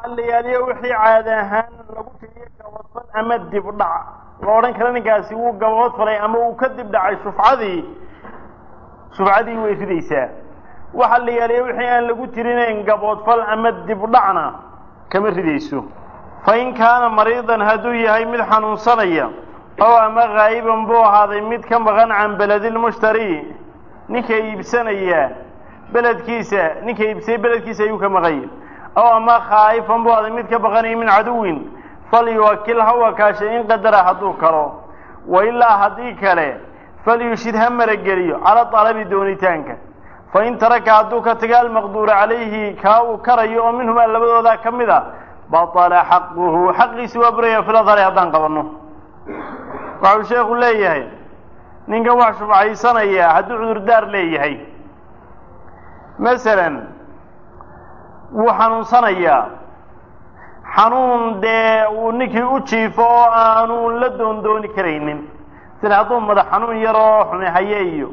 waxa la yaaliyo wixii caadi ahaan lagu tiriyo gabadfal ama dibdhac la odhan kara ninkaasi wuu gabood falay ama uu ka dib dhacay shufcadii shufcadii way ridaysaa waxa la yaaliyo wixii aan lagu tirinayn gaboodfal ama dibdhacna kama ridayso fa in kaana mariidan hadduu yahay mid xanuunsanaya oo ama haa'iban buu ahaaday mid ka maqan can beledilmushtari ninka iibsanaya beledkiisa ninka iibsayay beledkiisa ayuu ka maqanya ow ama khaa'ifan buu ahaaday mid ka baqanaya min caduwin falyuwakil ha wakaashay in qadara hadduu kalo wa ilaa haddii kale falyushid ha marageliyo cala dalabi doonitaanka fa in taraka hadduu ka taga almaqduura calayhi kaa uu karayo oo minhumaa labadoodaa ka mid a batala xaquhu xaqiisi waa buraya filadhari haddaan qabanno waxau sheekhu leeyahay ninkan wax shufcaysanaya hadduu cudurdaar leeyahay masalan wuu xanuunsanayaa xanuun dee uu ninkii u jiifo oo aanu la doondooni karaynin sida hadduu madax xanuun yaroo xumehaye iyo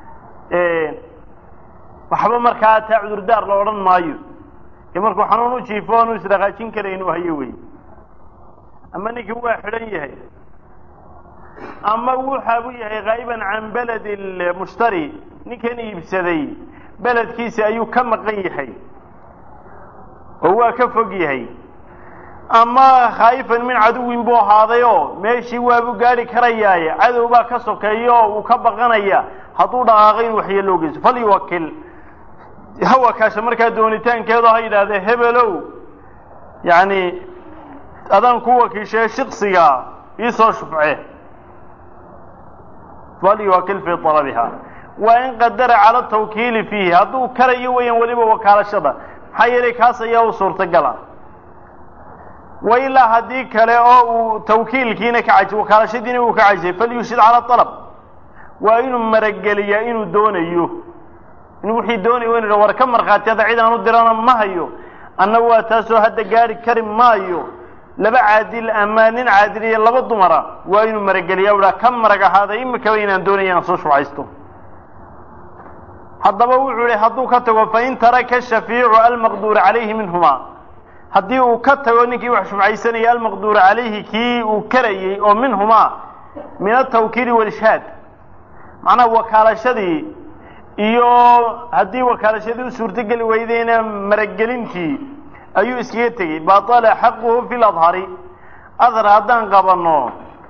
waxba markaa taa cudurdaar la odhan maayo ee markuu xanuun u jiifo aanu isdhaqaajin karayn uu hayo wey ama ninkii waa xidhan yahay ama wuxaabu yahay haa'iban can beled lmushtari ninkan iibsaday beledkiisa ayuu ka maqan yahay oo waa ka fog yahay ama khaa'ifan min caduwin buu ahaaday oo meeshii waabuu gaadhi karayaaye cadow baa ka sokeeya oo uu ka baqanaya hadduu dhaqaaqo in waxyeeloo geyso falyuwakil ha wakaasha markaa doonitaankeedo ha yidhahdee hebelow yacni adaan ku wakiishee shiksiga iisoo shufce falyuwakil fii talabiha waa in qadara cala tawkiili fiihi hadduu karayo weeyaan weliba wakaalashada maxaa yeelay kaas ayaa u suurtagala wa ilaa haddii kale oo uu tawkiilkiina ka cajay wakaalashadiina uu ka cajay falyushid cala alab waa inuu marageliyaa inuu doonayo inuu wixii doonayo inu war ka markhaati hadda cid aan u dirana ma hayo anna waa taasoo hadda gaari kari maayo laba caadil ama nin caadil iyo laba dumara waa inuu marageliyaa u ka marag ahaaday imikaba inaan doonaya aan soo shufcaysto haddaba wuxuu ihi hadduu ka tago fain taraka shafiicu almaqduura calayhi minhuma haddii uu ka tago ninkii wax shufcaysanaya almaqduura calayhi kii uu karayey oo minhumaa min altawkiili walishaad macnaha wakaalashadii iyo haddii wakaalashadii u suurtogeli weydeyna maragelintii ayuu iskaga tegey batala xaquhu fi ladhari adhar haddaan qabanno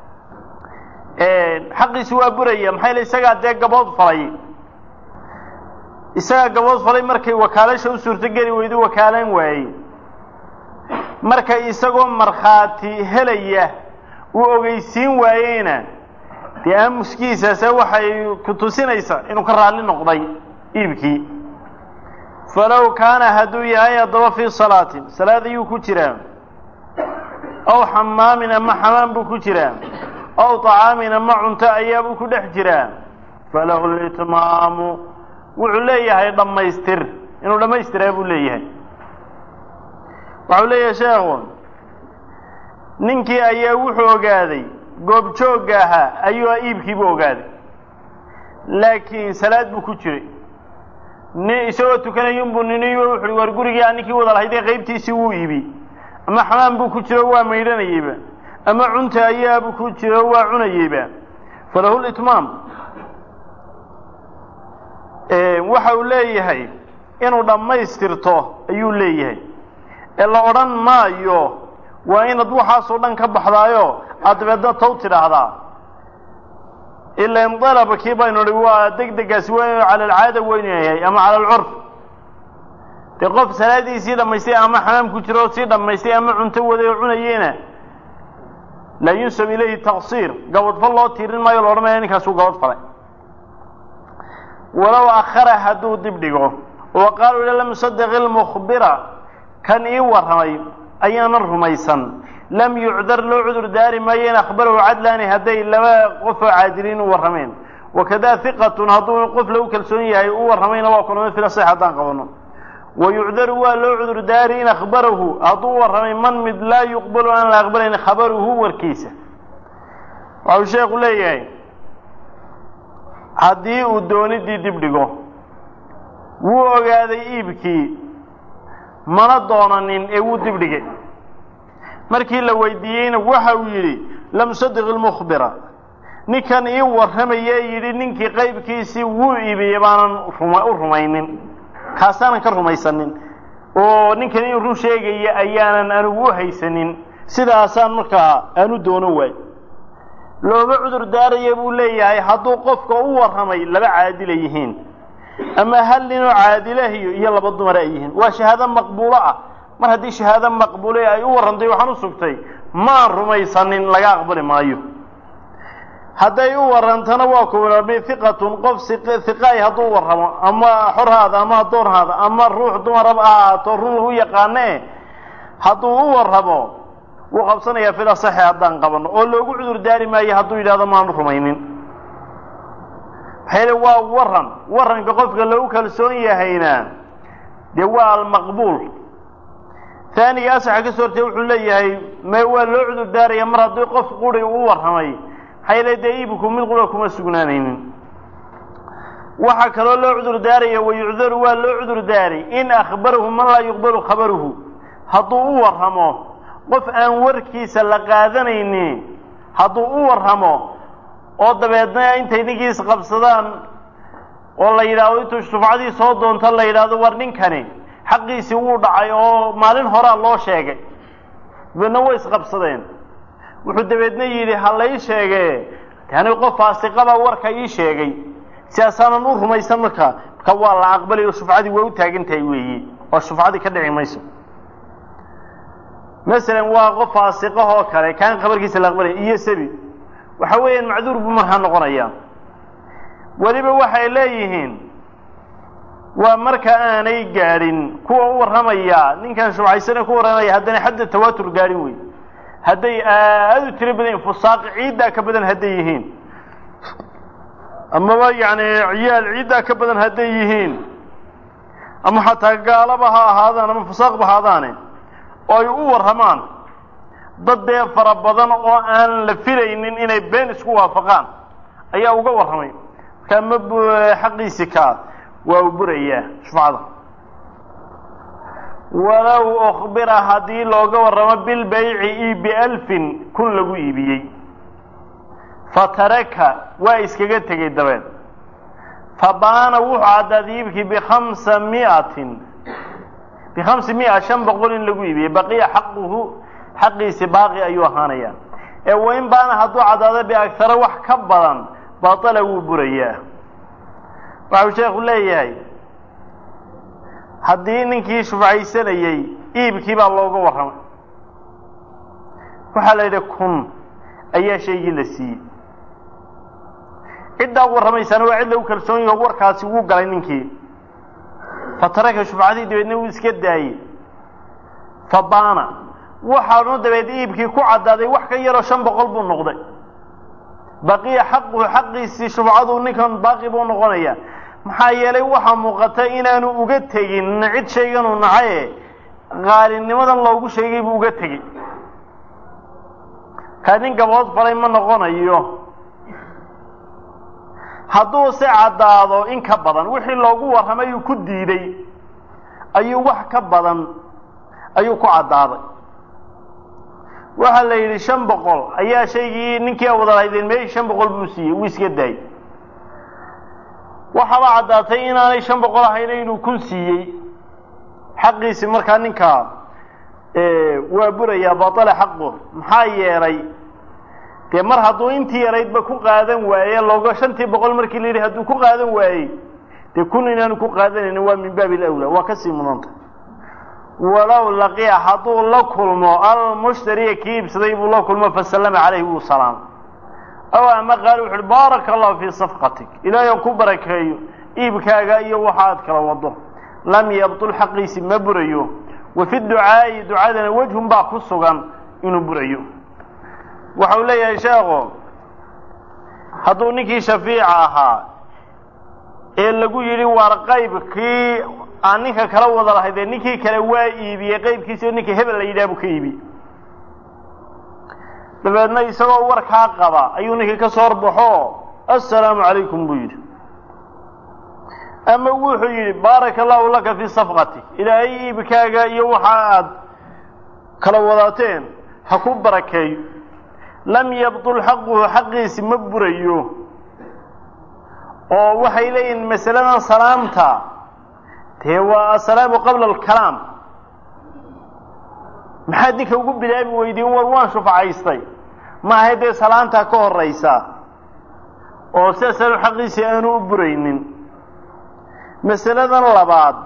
xaqiisi waa buraya maxaa yele isagaa dee gabood falay isagaa gabood falay markay wakaalasha u suurtogeli weydo wakaalan waayey marka isagoo markhaati helaya uu ogeysiin waayeyna dee aamuskiisaase waxay ku tusinaysaa inuu ka raalli noqday iibkii falow kaana hadduu yahay haddaba fii salaatin salaad ayuu ku jiraa aw xamaamin ama xamaam buu ku jiraa aw طacaamin ama cunto ayaabuu ku dhex jiraa falahu litmaamu wuxuu leeyahay dhammaystir inuu dhammaystiraa buu leeyahay waxau leeyahay sheekhu ninkii ayaa wuxuu ogaaday goobjoogga ahaa ayuu iibkiibuu ogaaday laakiin salaad buu ku jiray ni isagoo tukanayunbuu nini wuxu uhi war gurigii aan ninkii wada lahaydee qaybtiisii wuu iibi ama xamaam buu ku jiro waa maydhanayeyba ama cunta ayaabuu ku jiro waa cunayeyba falahu litmaam waxa uu leeyahay inuu dhammaystirto ayuu leeyahay ee la odhan maayo waa inaad waxaasoo dhan ka baxdaayo aad dabeedna taw tidhaahdaa ilan dalabkii baynu hi waa deg degaasi waa inu cala alcaada weynu yahay ama cala alcurf dee qof salaadiisii dhammaystay ama xamaam ku jiro sii dhammaystay ama cunto waday oo cunayeyna laa yunsab ilayhi taqsiir gabadfal loo tiirin maayo la odhan maya ninkaasuu gabad falay walow akhara hadduu dib dhigo oo qaalu ila lam yusaddiq ilmukhbira kan ii warramay ayaanan rumaysan lam yucdar loo cudur daari maayo in akhbarahu cadlaani hadday laba qofoo caadiliin u warrameen wakada hiqatun hadduu qof lagu kalsoon yahay u warramayna waa kulmay fila sax haddaan qabano wa yucdaru waa loo cudur daari in akhbarahu hadduu u warramay man mid laa yuqbalu aan la aqbalayn khabaruhu warkiisa waxau sheekhu leeyahay haddii uu doonidii dib dhigo wuu ogaaday iibkii mana doonanin ee wuu dibdhigay markii la weydiiyeyna waxa uu yidhi lam sadiq ilmukhbira ninkan ii warramaya yidhi ninkii qaybkiisii wuu iibiyey baanan u rumaynin kaasaanan ka rumaysanin oo ninkan in run sheegaya ayaanan anigu u haysanin sidaasaan markaa aanu doono waay looma cudur daaraya buu leeyahay hadduu qofka u warramay laba caadila yihiin ama hal ninoo caadilahiyo iyo laba dumar ay yihiin waa shahaado maqbuulo ah mar haddii shahaado maqbuule ay u warrantay waxaan u sugtay maan rumaysanin laga aqbali maayo hadday u warrantana waa kuwami hiqatun qof hiqaay hadduu warramo ama xorhaada ama addoonhaada ama ruux dumaraba ahaato run lagu yaqaane hadduu u warramo wuu qabsanayaa fil asaxi haddaan qabanno oo loogu cudur daari maayo hadduu yidhahdo maanu rumaynin maxaa yeele waa waran waranka qofka lagu kalsoon yahayna dee waa almaqbuul taaniga asaxa ka soo hortee wuxuu leeyahay me waa loo cudur daaraya mar haddii qof quri u warramay maxaa yeele dee iibku mid qura kuma sugnaanaynin waxaa kaloo loo cudur daaraya wayucdaru waa loo cudur daari in akhbarahu man laa yuqbalu khabaruhu hadduu u warramo qof aan warkiisa la qaadanayni hadduu u warramo oo dabeedna intay ninkii isqabsadaan oo la yidhaahdo intuu shufcadii soo doonto la yidhaahdo war ninkani xaqiisii wuu dhacay oo maalin horaa loo sheegay dabeedna way isqabsadeen wuxuu dabeedna yidhi ha lay sheegee yani qof faasiqabaa warka ii sheegay sidaasaanan u rumaysan markaa marka waa la aqbalay oo shufcadii way u taagan tahay weeye oo shufcadii ka dhici mayso masalan waa qof faasiqahoo kale kaan khabarkiisa la aqbalaya iyo sabi waxa weeyaan macduur buu markaa noqonaya weliba waxay leeyihiin waa marka aanay gaadhin kuwa u warramaya ninkan shubcaysane ku warramaya haddana xadda tawaatur gaadhin wey hadday aada u tiro badan yihin fusaaqi ciiddaa ka badan hadday yihiin amaba yacni ciyaal ciiddaa ka badan hadday yihiin ama xataa gaalaba ha ahaadaan ama fusaaqba ahaadaane oo ay u warramaan dad dee fara badan oo aan la filaynin inay been isku waafaqaan ayaa uga warramay markaa ma xaqiisi kaa waa u burayaa shufcada walow ukhbira haddii looga warramo bilbayci io bialfin kun lagu iibiyey fataraka waa iskaga tegey dabeed fabaana wuxuu caddaad iibkii bikhamsa miatin bikhamsi mia shan boqol in lagu iibiyey baqiya xaquhu xaqiisi baaqi ayuu ahaanayaa ee wain baana hadduu caddaado biagtara wax ka badan batala wuu burayaa waxau sheekhu leeyahay haddii ninkii shufcaysanayey iibkii baa looga warramay waxaa la yidhi kun ayaa shaygii la siiyey ciddaa warramaysaana waa cid lagu kalsoon yaho warkaasi wuu galay ninkii fataraka shufcadii dabeedna wuu iska daayey fabaana waxaanu dabeed iibkii ku caddaaday wax ka yaroo shan boqol buu noqday baqiya xaquhu xaqiisii shufcadu ninkan baaqi buu noqonaya maxaa yeelay waxaa muuqata inaanu uga tegin cid shayganuu nacaye qaalinimadan loogu sheegay buu uga tegey kaa nin gabood falay ma noqonayo hadduu se caddaado in ka badan wixii loogu warramay uu ku diiday ayuu wax ka badan ayuu ku caddaaday waxaa la yidhi shan boqol ayaa shaygii ninkii wada lahaydeen meeshii shan boqol buu siiyey wuu iska daayey waxaaba caddaatay inaanay shan boqol ahayna inuu kun siiyey xaqiisi markaa ninkaa waa burayaa batala xaqu maxaa yeelay dee mar hadduu intii yaraydba ku qaadan waaye looga shantii boqol markii la yidhi hadduu ku qaadan waayey dee kun inaanu ku qaadanaynin waa min baabi alawlaa waa kasii mudanta walow laqiya hadduu la kulmo almushtariya kii iibsaday buu la kulmo fasallama calayhi wuu salaam aw ama qaal wuxu uhi baaraka allahu fii safqatik ilaahay ku barakeeyo iibkaaga iyo waxa aad kala wado lam yabtul xaqiisi ma burayo wa fi ducaa'i ducadana wejhun baa ku sugan inuu burayo waxau leeyahay sheekhu hadduu ninkii shafiica ahaa ee lagu yidhi waar qaybkii aan ninka kala wada lahaydee ninkii kale waa iibiyey qaybkiisi oo ninka hebel la yidhaha buu ka iibiyey dabeedna isagoo warkaa qaba ayuu ninkii ka soo horbaxo assalaamu calaykum buu yidhi ama wuxuu yidhi baaraka allahu laka fi safqati ilaahay iibkaaga iyo waxa aad kala wadaateen ha ku barakeeyo lam yabtul xaquhu xaqiisi ma burayo oo waxay leeyihiin masaladan salaamta dee waa asalaamu qabla alkalaam maxaad ninka ugu bilaabi weydiin war waan shufacaystay maahay dee salaantaa ka horaysa oo sidaasaan xaqiisii aanu u buraynin masaladan labaad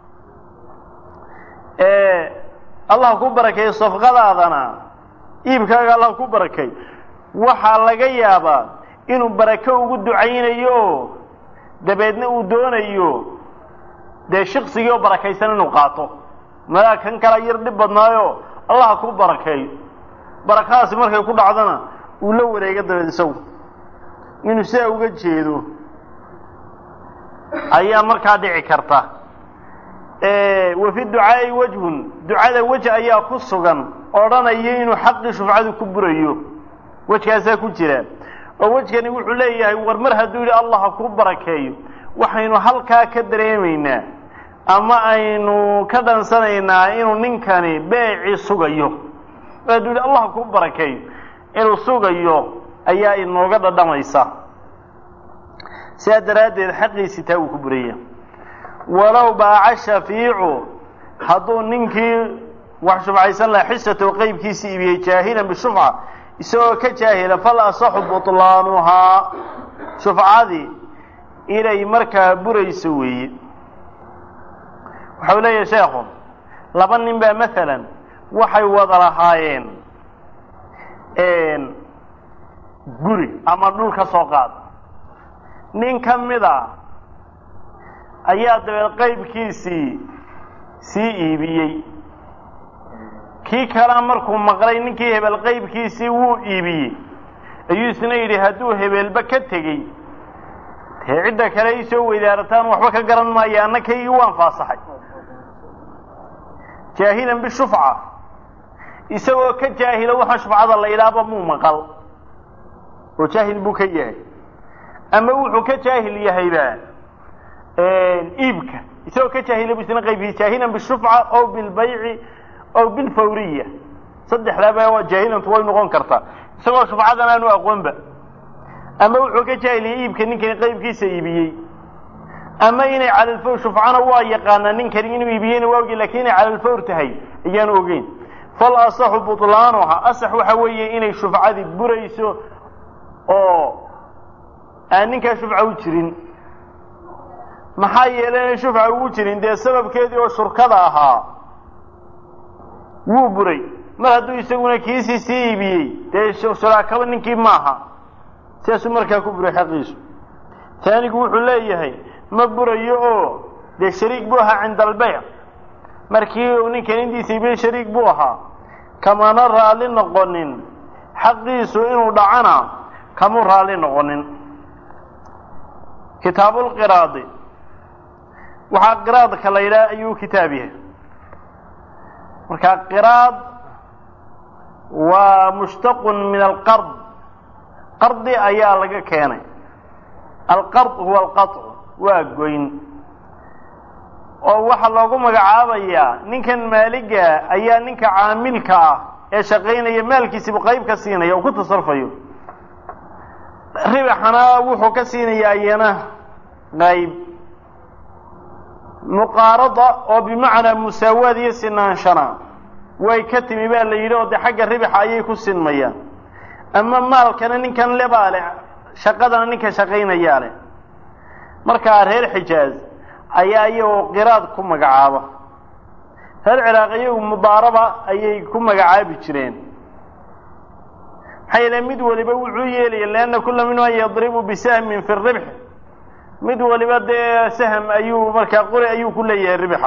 ee allah ku barakeeyo safqadaadana iibkaaga allah ku barakay waxaa laga yaabaa inuu barako ugu ducaynayo oo dabeedna uu doonayo dee shiksigii oo barakaysan inuu qaato madaa kan kala yar dhib badnaayo allah ku barakeeyo barakadaasi markay ku dhacdana uu la wareego dabeed isagu inuu sidaa uga jeedo ayaa markaa dhici karta wa fi ducaa'i wajhun ducada wej ayaa ku sugan odhanaya inuu xaqii shufcadu ku burayo wejkaasaa ku jira oo wejkani wuxuu leeyahay war mar hadduu yidhi allah ha ku barakeeyo waxaynu halkaa ka dareemaynaa ama aynu ka dhansanaynaa inuu ninkani beecii sugayo hadduu yidhi allah ha ku barakeeyo inuu sugayo ayaa inooga dhadhamaysa sidaa daraaddeed xaqiisii taa uu ku buraya walow baaca shafiicu hadduu ninkii wax shufcaysan laha xisatow qeybkiisii iibiyey jaahilan bishufca isagoo ka jaahila fal asaxu butlaanuhaa shufcadii inay markaa burayso weeye waxau leeyahay sheekhu laba nin baa maalan waxay wada lahaayeen guri ama dhul ka soo qaad nin ka mid a ayaa dabeed qaybkiisii sii iibiyey kii kalea markuu maqlay ninkii hebel qaybkiisii wuu iibiyey ayuu isna yidhi hadduu hebelba ka tegey dee cidda kale ay soo weydaarataan waxba ka garan maayo anna kaygii waan faasaxay jaahilan bishufca isagoo ka jaahila waxa shufcada la idhaaba muu maqal oo jaahil buu ka yahay ama wuxuu ka jaahil yahayba iibka isagoo ka jaahila bu isna qaybkiisa jaahilan bishufca ow bilbayci ow bilfawriya saddexdaaba waa jaahilantu way noqon kartaa isagoo shufcadan aanu aqoonba ama wuxuu ka jaahiliyay iibka ninkani qaybkiisa iibiyey ama inay calalfawr shufcana waa yaqaanaa ninkani inuu iibiyeyna waa ogeyn lakin inay calalfawr tahay ayaanu ogeyn fal asaxu butlaanuha asax waxa weeye inay shufcadii burayso oo aan ninkaa shufca u jirin maxaa yeelay inay shufca ugu jirin dee sababkeedii oo shurkada ahaa wuu buray mar hadduu isaguna kiisii sii iibiyey dee shuraakaba ninkii maaha sidaasuu markaa ku buray xaqiisu taanigu wuxuu leeyahay ma burayo oo dee shariik buu ahaa cinda albeyc markii uu ninkan indiisa iibiyey shariik buu ahaa kamana raalli noqonin xaqiisu inuu dhacana kamuu raalli noqonin kitaabulqiraadi waxaa qiraadka la yidhaha ayuu kitaab yahay marka qiraad waa mushtaqun min alqard qardi ayaa laga keenay alqard huwa alqaطc waa goyn oo waxaa loogu magacaabayaa ninkan maaliga ayaa ninka caamilka ah ee shaqaynaya maalkiisibu qayb ka siinaya oo ku tasarfayo ribaxana wuxuu ka siinayaa iyana qayb muqaarada oo bimacnaa musaawaad iyo sinaanshana way ka timi baa la yidhi oo dee xagga ribaxa ayay ku sinmayaan ama maalkana ninkan lebaa leh shaqadana ninka shaqaynayaa leh markaa reer xijaaz ayaa iyagoo qiraad ku magacaaba reer ciraaq iyagu mudaaraba ayay ku magacaabi jireen maxaa yeele mid waliba wuxuu yeelaya lianna kula minhuma yadribu bisahmin fi ribx mid waliba dee sahm ayuu markaa qori ayuu ku leeyahay ribixa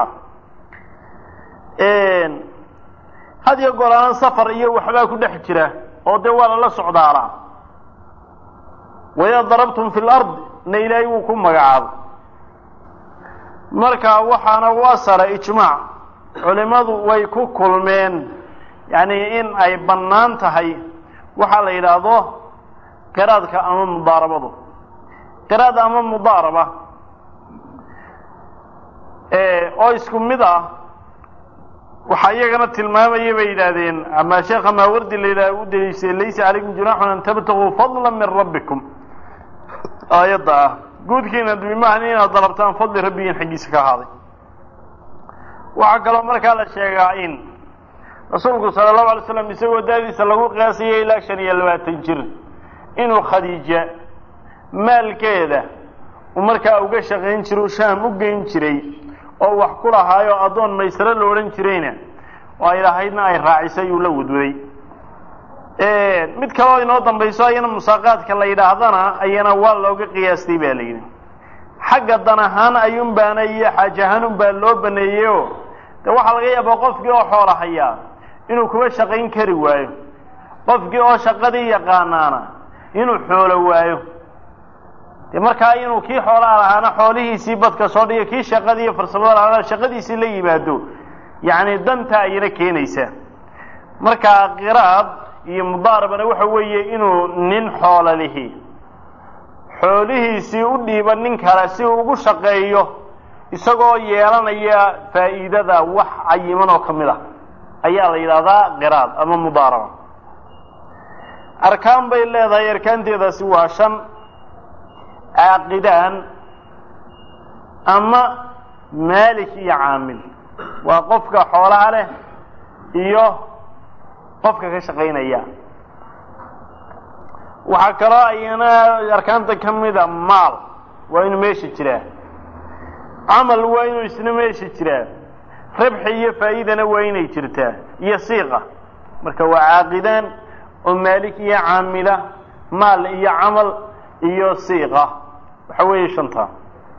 had iyo golaan safar iyo waxbaa ku dhex jira oo dee waa lala socdaalaa waidaa darabtum fi lard na ilaahay wuu ku magacaabo marka waxaana u asara ijmaac culimadu way ku kulmeen yacni in ay bannaan tahay waxaa la yidhaahdo qiraadka ama mudaarabadu qiraad ama mudaaraba oo isku mid ah waxaa iyagana tilmaamaya bay yidhaahdeen ama sheekha maawardi la yidhah u daliishay laysa calaykum junaaxun an tabtaguu fadla min rabbikum aayadda ah guudkiina bimaahan inaad dalabtaan fadli rabbigiin xaggiisa ka ahaaday waxaa kaloo markaa la sheegaa in rasuulku sala allahu alay slam isagoo daadiisa lagu qiyaasayay ilaa shan iyo labaatan jir inuu khadiija maalkeeda uu markaa uga shaqayn jiro u shaam u geyn jiray oo wax ku lahaayo addoon maysaro la odhan jirayna oo ay lahaydna ay raacisay uu la wadwaday mid kaleo inoo dambayso ayana musaaqaadka la yidhaahdana ayana waa looga qiyaastay ba la yidhi xagga dan ahaan ayuun baana iyo xaaj ahaanun baa loo baneeyeyoo de waxaa laga yaabaa qofkii oo xoola hayaa inuu kuba shaqayn kari waayo qofkii oo shaqadii yaqaanaana inuu xoolo waayo de markaa inuu kii xoolaa lahaana xoolihiisii badka soo dhiga kii shaqadii iyo farsamada lahaana shaqadiisii la yimaado yacni danta ayana keenaysaa markaa qiraad iyo mudaarabana waxa weeye inuu nin xoola lihi xoolihiisii u dhiiba nin kale si uu ugu shaqeeyo isagoo yeelanaya faa'iidada wax cayiman oo ka mid ah ayaa la yidhahdaa qiraad ama mudaaraba arkaan bay leedahay arkaanteedaasi waa shan caaqidaan ama maalik iyo caamil waa qofka xoolaha leh iyo qofka ka shaqaynaya waxaa kaloo ayana arkaanta ka mida maal waa inuu meesha jiraa camal waa inuu isna meesha jiraa rabxi iyo faa'iidana waa inay jirtaa iyo siiqa marka waa caaqidaan oo maalik iyo caamila maal iyo camal iyo siiqa waxa weeye shanta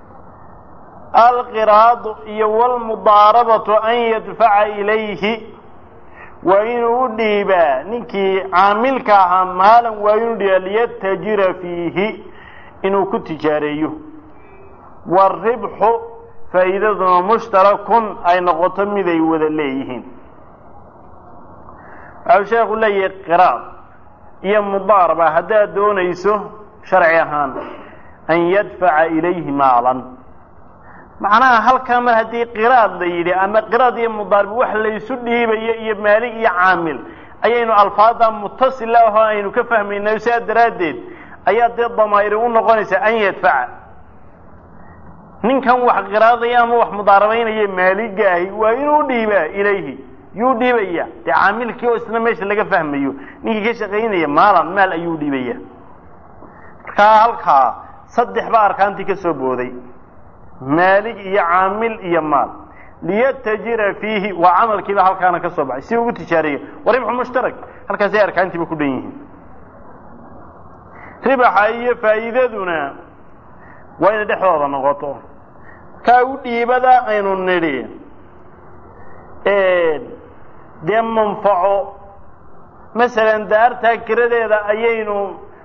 alqiraadu iyo wlmudaarabatu an yadfaca ilayhi waa inuu u dhiibaa ninkii caamilka ahaa maalan waa inuu dhiibaa liyatajira fiihi inuu ku tijaareeyo waaribxu faa'iidaduna mushtarakun ay noqoto mid ay wada leeyihiin waxau sheekhu leeyahay qiraad iyo mudaaraba haddaad doonayso sharci ahaan an yadfaca ilayhi maalan macnaha halkaa mar haddii qiraad la yidhi ama qiraad iyo mudaarib wax laysu dhiibayo iyo maalig iyo caamil ayaynu alfaada mutasila ahoo aynu ka fahmaynayo sidaa daraaddeed ayaa dee damaa'iri u noqonaysa an yadfaca ninkan wax qiraadaya ama wax mudaarabaynaya maaliga ahi waa inuu dhiibaa ilayhi yuu dhiibaya dee caamilkii oo isna meesha laga fahmayo ninkii ka shaqaynaya maalan maal ayuu dhiibaya markaa halkaa saddex baa arkaantii ka soo booday maalig iyo caamil iyo maal liyatajira fiihi waa camalkiiba halkaana ka soo baxay si ugu tijaareeya wa ribxu mushtarak halkaasay arkaantiiba ku dhan yihiin ribaxa iyo faa'iidaduna waa inay dhexdooda noqoto kaa u dhiibada aynu nidhi dee manfaco masalan daartaa kiradeeda ayaynu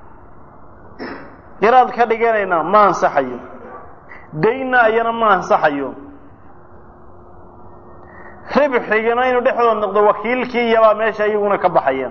qiraad ka dhiganaynaa ma ansaxayo daynna ayana ma ansaxayo ribxigana inuu dhexdooda noqdo wakiilkii iyabaa meesha iyaguna ka baxaya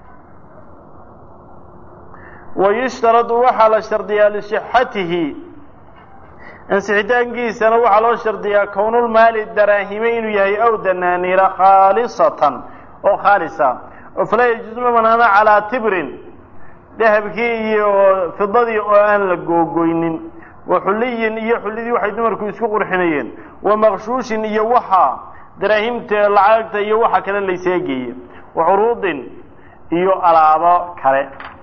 wayushtaradu waxaa la shardiyaa lisixatihi ansixitaankiisana waxaa loo shardiyaa kownulmaali daraahime inuu yahay aw danaaniira khaalisatan oo khaalisa oo falaa yajuusu ma banaana calaa tibrin dahabkii iyo fidadii oo aan la googoynin wa xuliyin iyo xullidii waxay dumarku isku qurxinayeen wa maqshuushin iyo waxa daraahimta lacagta iyo waxa kale layseegeeye wa curuudin iyo alaabo kale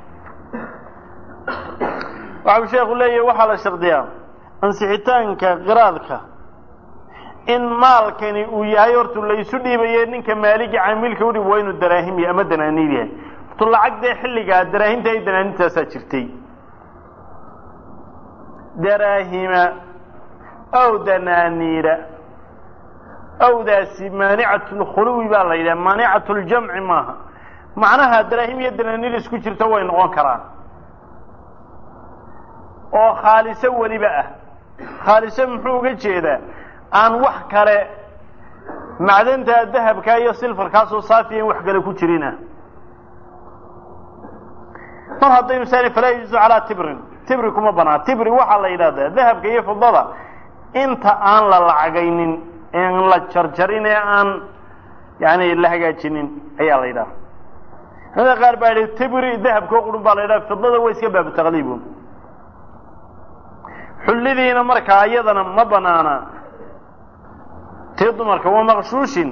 waxau sheekhu leeyahay waxaa la shardiyaa ansixitaanka qiraadka in maalkani uu yahay hortu laysu dhiibaye ninka maaligi caamilka udhib waa inuu daraahim yahay ama danaaniir yahay hortu lacag dee xilligaa daraahimta iyo danaaniintaasaa jirtay daraahima ow danaaniira owdaasi maanicatu lkhuluwi baa la yidhaha maanicatu ljamci maaha macnaha daraahim iyo danaaniir isku jirta way noqon karaan oo khaaliso weliba ah khaaliso muxuu uga jeedaa aan wax kale macdanta dahabka iyo silfarkaasoo saafiya in wax kale ku jirina mar haddaynu saan falaa yajuusu calaa tibrin tibri kuma banaa tibri waxaa la yidhahdaa dahabka iyo fidada inta aan la lacagaynin en la jarjarin ee aan yani la hagaajinin ayaa la yidhaha culamada qaar baa yidhi tibri dahabkoo qurun baa la yidhaha fidada waa iska baabu taqliibun xullidiina markaa iyadana ma banaana tii dumarka waa maqshuushin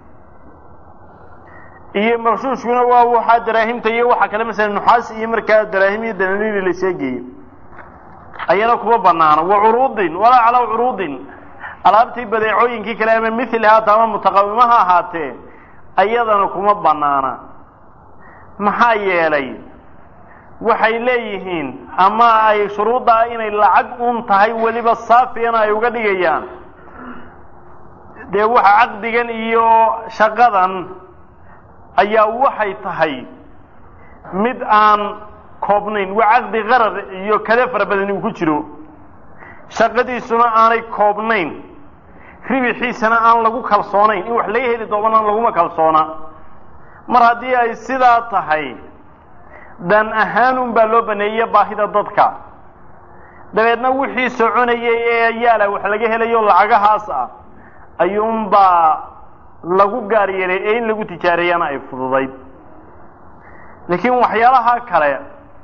iyo maqshuushkuna waa waxaa daraahimta iyo waxa kale masala nuxaas iyo markaa daraahim iyo dananiiri la sheegeeyey ayana kuma banaana wa curuudin walaa calaa curuudin alaabtii badeecooyinkii kale ama mithli haata ama mutaqawima ha ahaatee ayadana kuma banaana maxaa yeelay waxay leeyihiin ama ay shuruuddaa inay lacag un tahay weliba saafiyana ay uga dhigayaan dee waxa caqdigan iyo shaqadan ayaa waxay tahay mid aan koobnayn waa caqdi qarar iyo kale fara badan uu ku jiro shaqadiisuna aanay koobnayn ribixiisana aan lagu kalsoonayn in wax laga heli doonana laguma kalsoona mar haddii ay sidaa tahay dan ahaanun baa loo baneeyey baahida dadka dabeedna wixii soconayay ee yaala wax laga helayo lacagahaas ah ayuunbaa lagu gaar yeelay ee in lagu tijaareeyana ay fududayd laakiin waxyaalaha kale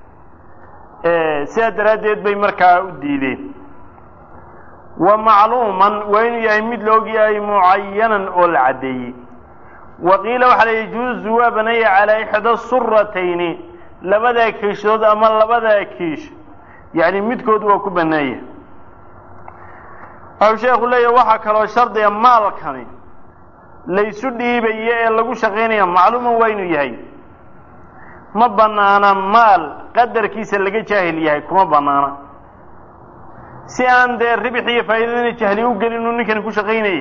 sidaa daraaddeed bay markaa u diideen wa macluuman waa inuu yahay mid la og yahay mucayanan oo la caddeeyey wa qiila waxaa la yajuuzu waa baneeya calaa ixda suratayni labadaa kiishood ama labadaa kiish yacni midkood waa ku baneeya waxau sheekhu leeyahy waxaa kaloo shardiga maalkani laysu dhiibayo ee lagu shaqaynaya macluuman waa inuu yahay ma banaana maal qadarkiisa laga jaahil yahay kuma banaana si aan dee ribix iyo faa'iidadina jahli u gelin uu ninkani ku shaqaynayay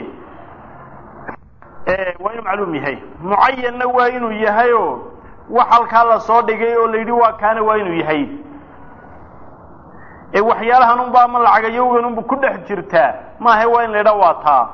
waa inuu macluum yahay mucayanna waa inuu yahayoo wax halkaa la soo dhigay oo la yidhi waa kaana waa inuu yahay ee waxyaalahan unba ama lacagayowgan unba ku dhex jirtaa maaha waa in la yidhaa waa taa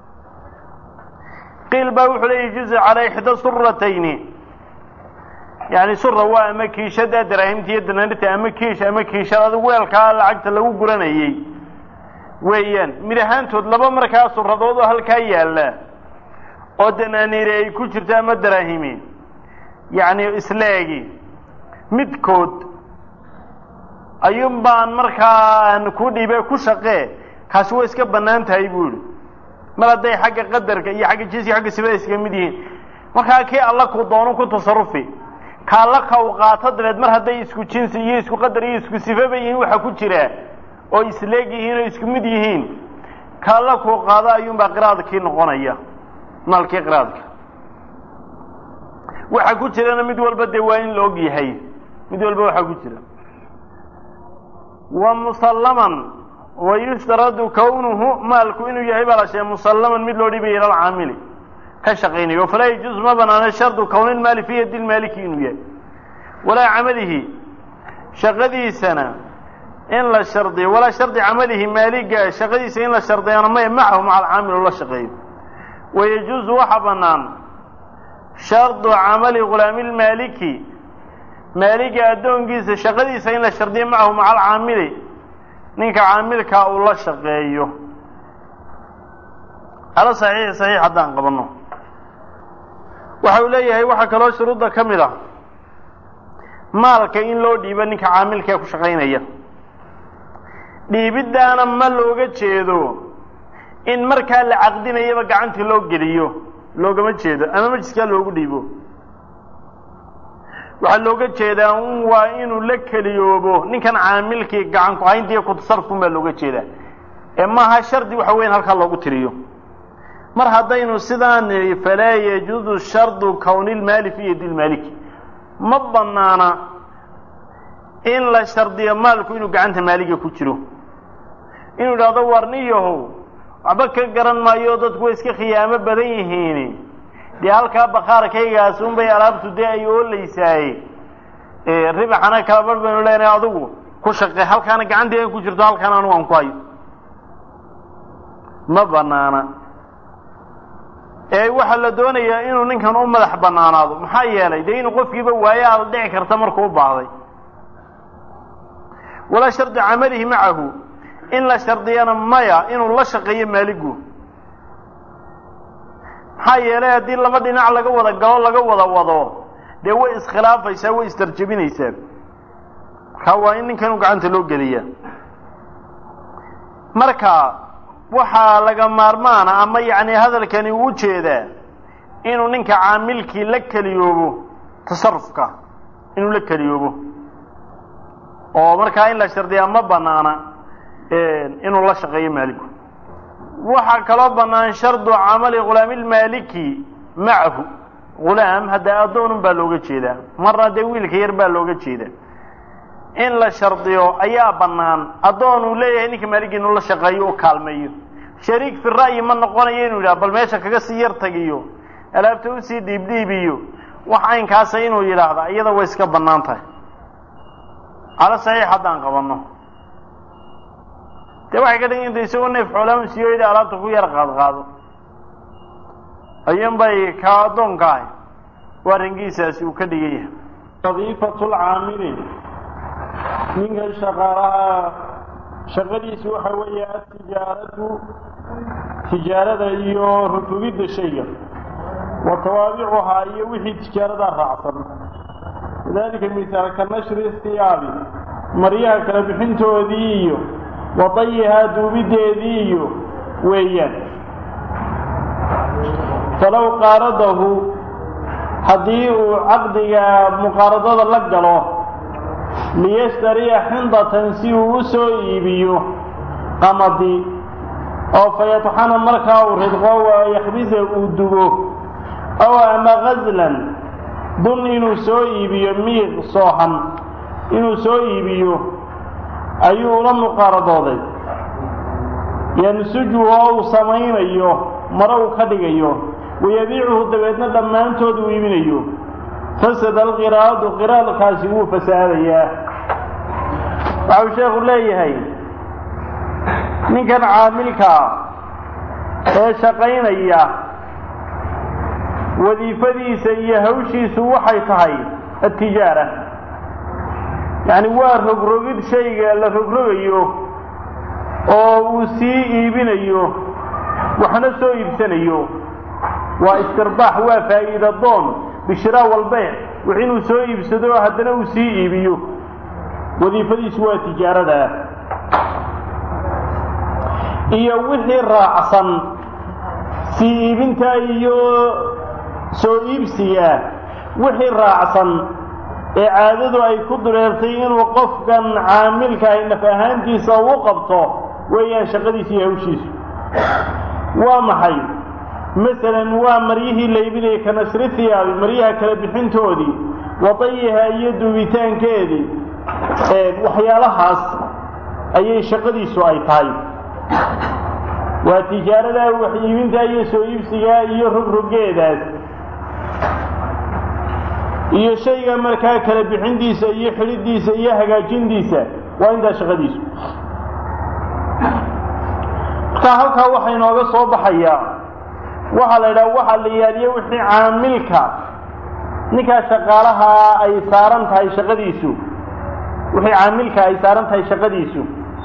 qiil baa wuxuu leeyahy juzu calaa ixda suratayni yani sura waa ama kiishada daraahimta iyo danaanirta ama kiish ama kiishad adigu weelkaa lacagta lagu guranayey weeyaan mid ahaantood laba markaa suradood oo halkaa yaalla oo danaaniiri ay ku jirto ama daraahimi yacni isleegi midkood ayuun baan markaa ku dhiibe ku shaqee kaasi way iska bannaan tahay buu yihi mar hadday xagga qadarka iyo xagga jinsiga xagga sibada iskaga mid yihiin markaa kii alla ku doono ku tasarufi ka alla ka u qaato dabeed mar hadday isku jinsi iyo isku qadar iyo isku sifaba yihiin waxa ku jira oo isleeg yihiin oo isku mid yihiin ka alla ku qaado ayuunbaa qiraadkii noqonaya maalkii qiraadka waxa ku jirana mid walba dee waa in la og yahay mid walba waxaa ku jira wa musallaman wa yushtaradu kawnuhu maalku inuu yahay baa la sheegay musallaman mid loo dhibaya ila alcaamili ka shaqaynayo falaa yajuuz ma banaana shardu kawni lmaali fi yadi lmaaliki inuu yahay walaa camalihi shaqadiisana in la shardiyo walaa shardi camalihi maaliga shaqadiisa in la shardiyana maya macahu maca alcaamil la shaqeeyo wayajuuzu waxa banaan shardu camali gulaami lmaaliki maaliga addoonkiisa shaqadiisa in la shardiyo macahu maca alcaamili ninka caamilkaa uu la shaqeeyo ala saxiix saxiix haddaan qabanno waxa uu leeyahay waxaa kaloo shuruudda ka mid ah maalka in loo dhiibo ninka caamilkaee ku shaqaynaya dhiibiddaana ma looga jeedo in markaa la caqdinayaba gacantii loo geliyo loogama jeedo ama majiskaa loogu dhiibo waxaa looga jeedaa un waa inuu la keliyoobo ninkan caamilkii gacan ku haynta iyo kutasarufun baa looga jeedaa ee maaha shardi waxa weyan halkaa loogu tiriyo mar haddaynu sidaan nidhi falaa yajuuzu shardu kawni lmaali fi yadi lmaaliki ma banaana in la shardiyo maalku inuu gacanta maaliga ku jiro inuu idhahdo warniyahow waxba ka garan maayo dadku way iska khiyaamo badan yihiin dee halkaa bakaarkaygaas unbay alaabtu dee ay ooleysaaye ribaxana kala bar baynu leenahay adigu ku shaqe halkaana gacanteeda ku jirto halkaana anugu aan ku hayo ma banaana ee waxaa la doonayaa inuu ninkan u madax banaanaado maxaa yeelay dee inuu qofkiiba waayaa dhici karta markuu u baahday walaa shardi camalihi macahu in la shardiyana maya inuu la shaqeeyo maaligu maxaa yeelay haddii laba dhinac laga wada galo laga wada wado dee way iskhilaafaysaa way istarjabinaysaa markaa waa in ninkan gacanta loo geliya marka waxaa laga maarmaana ama yacni hadalkani uu jeedaa inuu ninka caamilkii la keliyoobo tasarufka inuu la keliyoobo oo markaa in la shardiyaa ma banaana inuu la shaqeeyo maaligu waxaa kaloo bannaan shardu camali khulaamilmaaliki macahu ghulaam hadda addoonun baa looga jeedaa marna dee wiilka yar baa looga jeedaa in la shardiyo ayaa bannaan addoon uu leeyahay ninka maaligii inuu la shaqeeyo u kaalmeeyo shariik fi ra'yi ma noqonayo inuu yidhaha bal meesha kaga sii yar tagiyo alaabta usii dhiibdhiibiyo wax caynkaasa inuu yidhaahda iyada way iska bannaan tahay cala saxiix haddaan qabanno dee waxay ka dhigan intay isagoo neef xoolaama siiyooyda alaabta ku yar qaadqaado ayuun bay ka addoonka ahay waa rangiisaasi uu ka dhigan yahay wadiifatulcaamili ninka shaqaalaha shaqadiisu waxa weeye atijaaratu tijaarada iyo rutubidda shayga wa tawaabicuhaa iyo wixii tijaaradaa raacsan kadalika misaal ka nashri istiyaabi maryaha kala bixintoodii iyo wadayihaa duubiddeedii iyo weeyaan falow qaaradahu haddii uu caqdiga muqaaradada la galo liyashtariya xindatan si uu u soo iibiyo qamadi oo fayatxana markaa uu ridqo waa yakhbisa uu dubo ow ama gaslan dun inuu soo iibiyo miiq soohan inuu soo iibiyo ayuu ula muqaaradooday yansuju oo uu samaynayo mare uu ka dhigayo wayabiicuhu dabeedna dhammaantood uu iibinayo fasada alqiraadu qiraadkaasi wuu fasaadayaa waxau sheekhu leeyahay ninkan caamilkaa ee shaqaynaya wadiifadiisa iyo hawshiisu waxay tahay atijaara yacni waa rogrogid shayga la rogrogayo oo uu sii iibinayo waxna soo iibsanayo waa istirbaax waa faa'iida doon bishiraa walbeyc wix inuu soo iibsado haddana uu sii iibiyo wadiifadiisu waa tijaarada iyo wixii raacsan sii iibinta iyo soo iibsiga wixii raacsan ee caadadu ay ku dureertay inuu qofkan caamilkahay naf ahaantiisa u qabto weeyaan shaqadiisa iyo hawshiisu waa maxay masalan waa maryihii la iibinayay ka nashri hiyaabi maryaha kala bixintoodii wadayiha iyo duubitaankeedii waxyaalahaas ayay shaqadiisu ay tahay waa tijaarada wax iibinta iyo soo iibsiga iyo rogrogeedaas iyo shayga markaa kala bixintiisa iyo xidhidiisa iyo hagaajintiisa waa intaa shaqadiisu markaa halkaa waxaa inooga soo baxayaa waxaa la yidhaha waxaa la yaaliye wixii caamilka ninkaa shaqaalaha ay saaran tahay shaqadiisu wixii caamilka ay saaran tahay shaqadiisu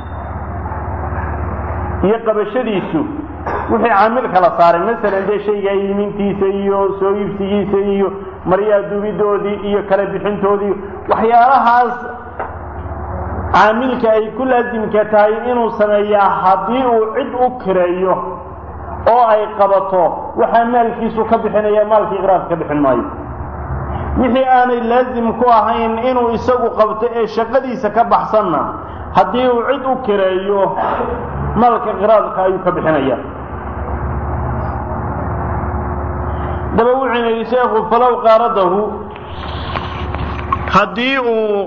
iyo qabashadiisu wixii caamilka la saaray masalan dee shayga iimintiisa iyo soo iibsigiisa iyo maryaha dubidoodii iyo kala bixintoodii waxyaalahaas caamilka ay ku laasimka tahay inuu sameeyaa haddii uu cid u kireeyo oo ay qabato waxaa maalkiisu ka bixinaya maalkii iqraarka ka bixin maayo wixii aanay laasim ku ahayn inuu isagu qabto ee shaqadiisa ka baxsanna haddii uu cid u kireeyo maalka qiraadka ayuu ka bixinaya daba wuxuuna yidhi sheekhu falow qaaradahu haddii uu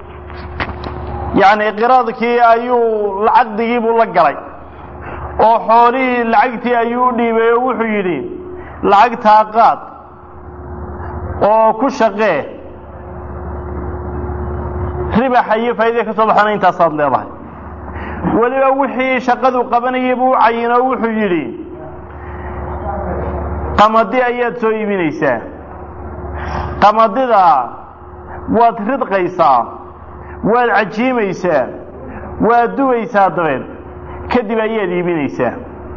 yacni qiraadkii ayuu lacagdigii buu la galay oo xoolihii lacagtii ayuu u dhiibay oo wuxuu yidhi lacagtaa qaad oo ku shaqee ribaxa iyo faa'iida ka soo baxana intaasaad leedahay weliba wixii shaqadu qabanayay buu u cayinoo wuxuu yidhi qamadi ayaad soo iibinaysaa qamadida waad ridqaysaa waad cajiimaysaa waad dubaysaa dabeed kadib ayaad iibinaysaa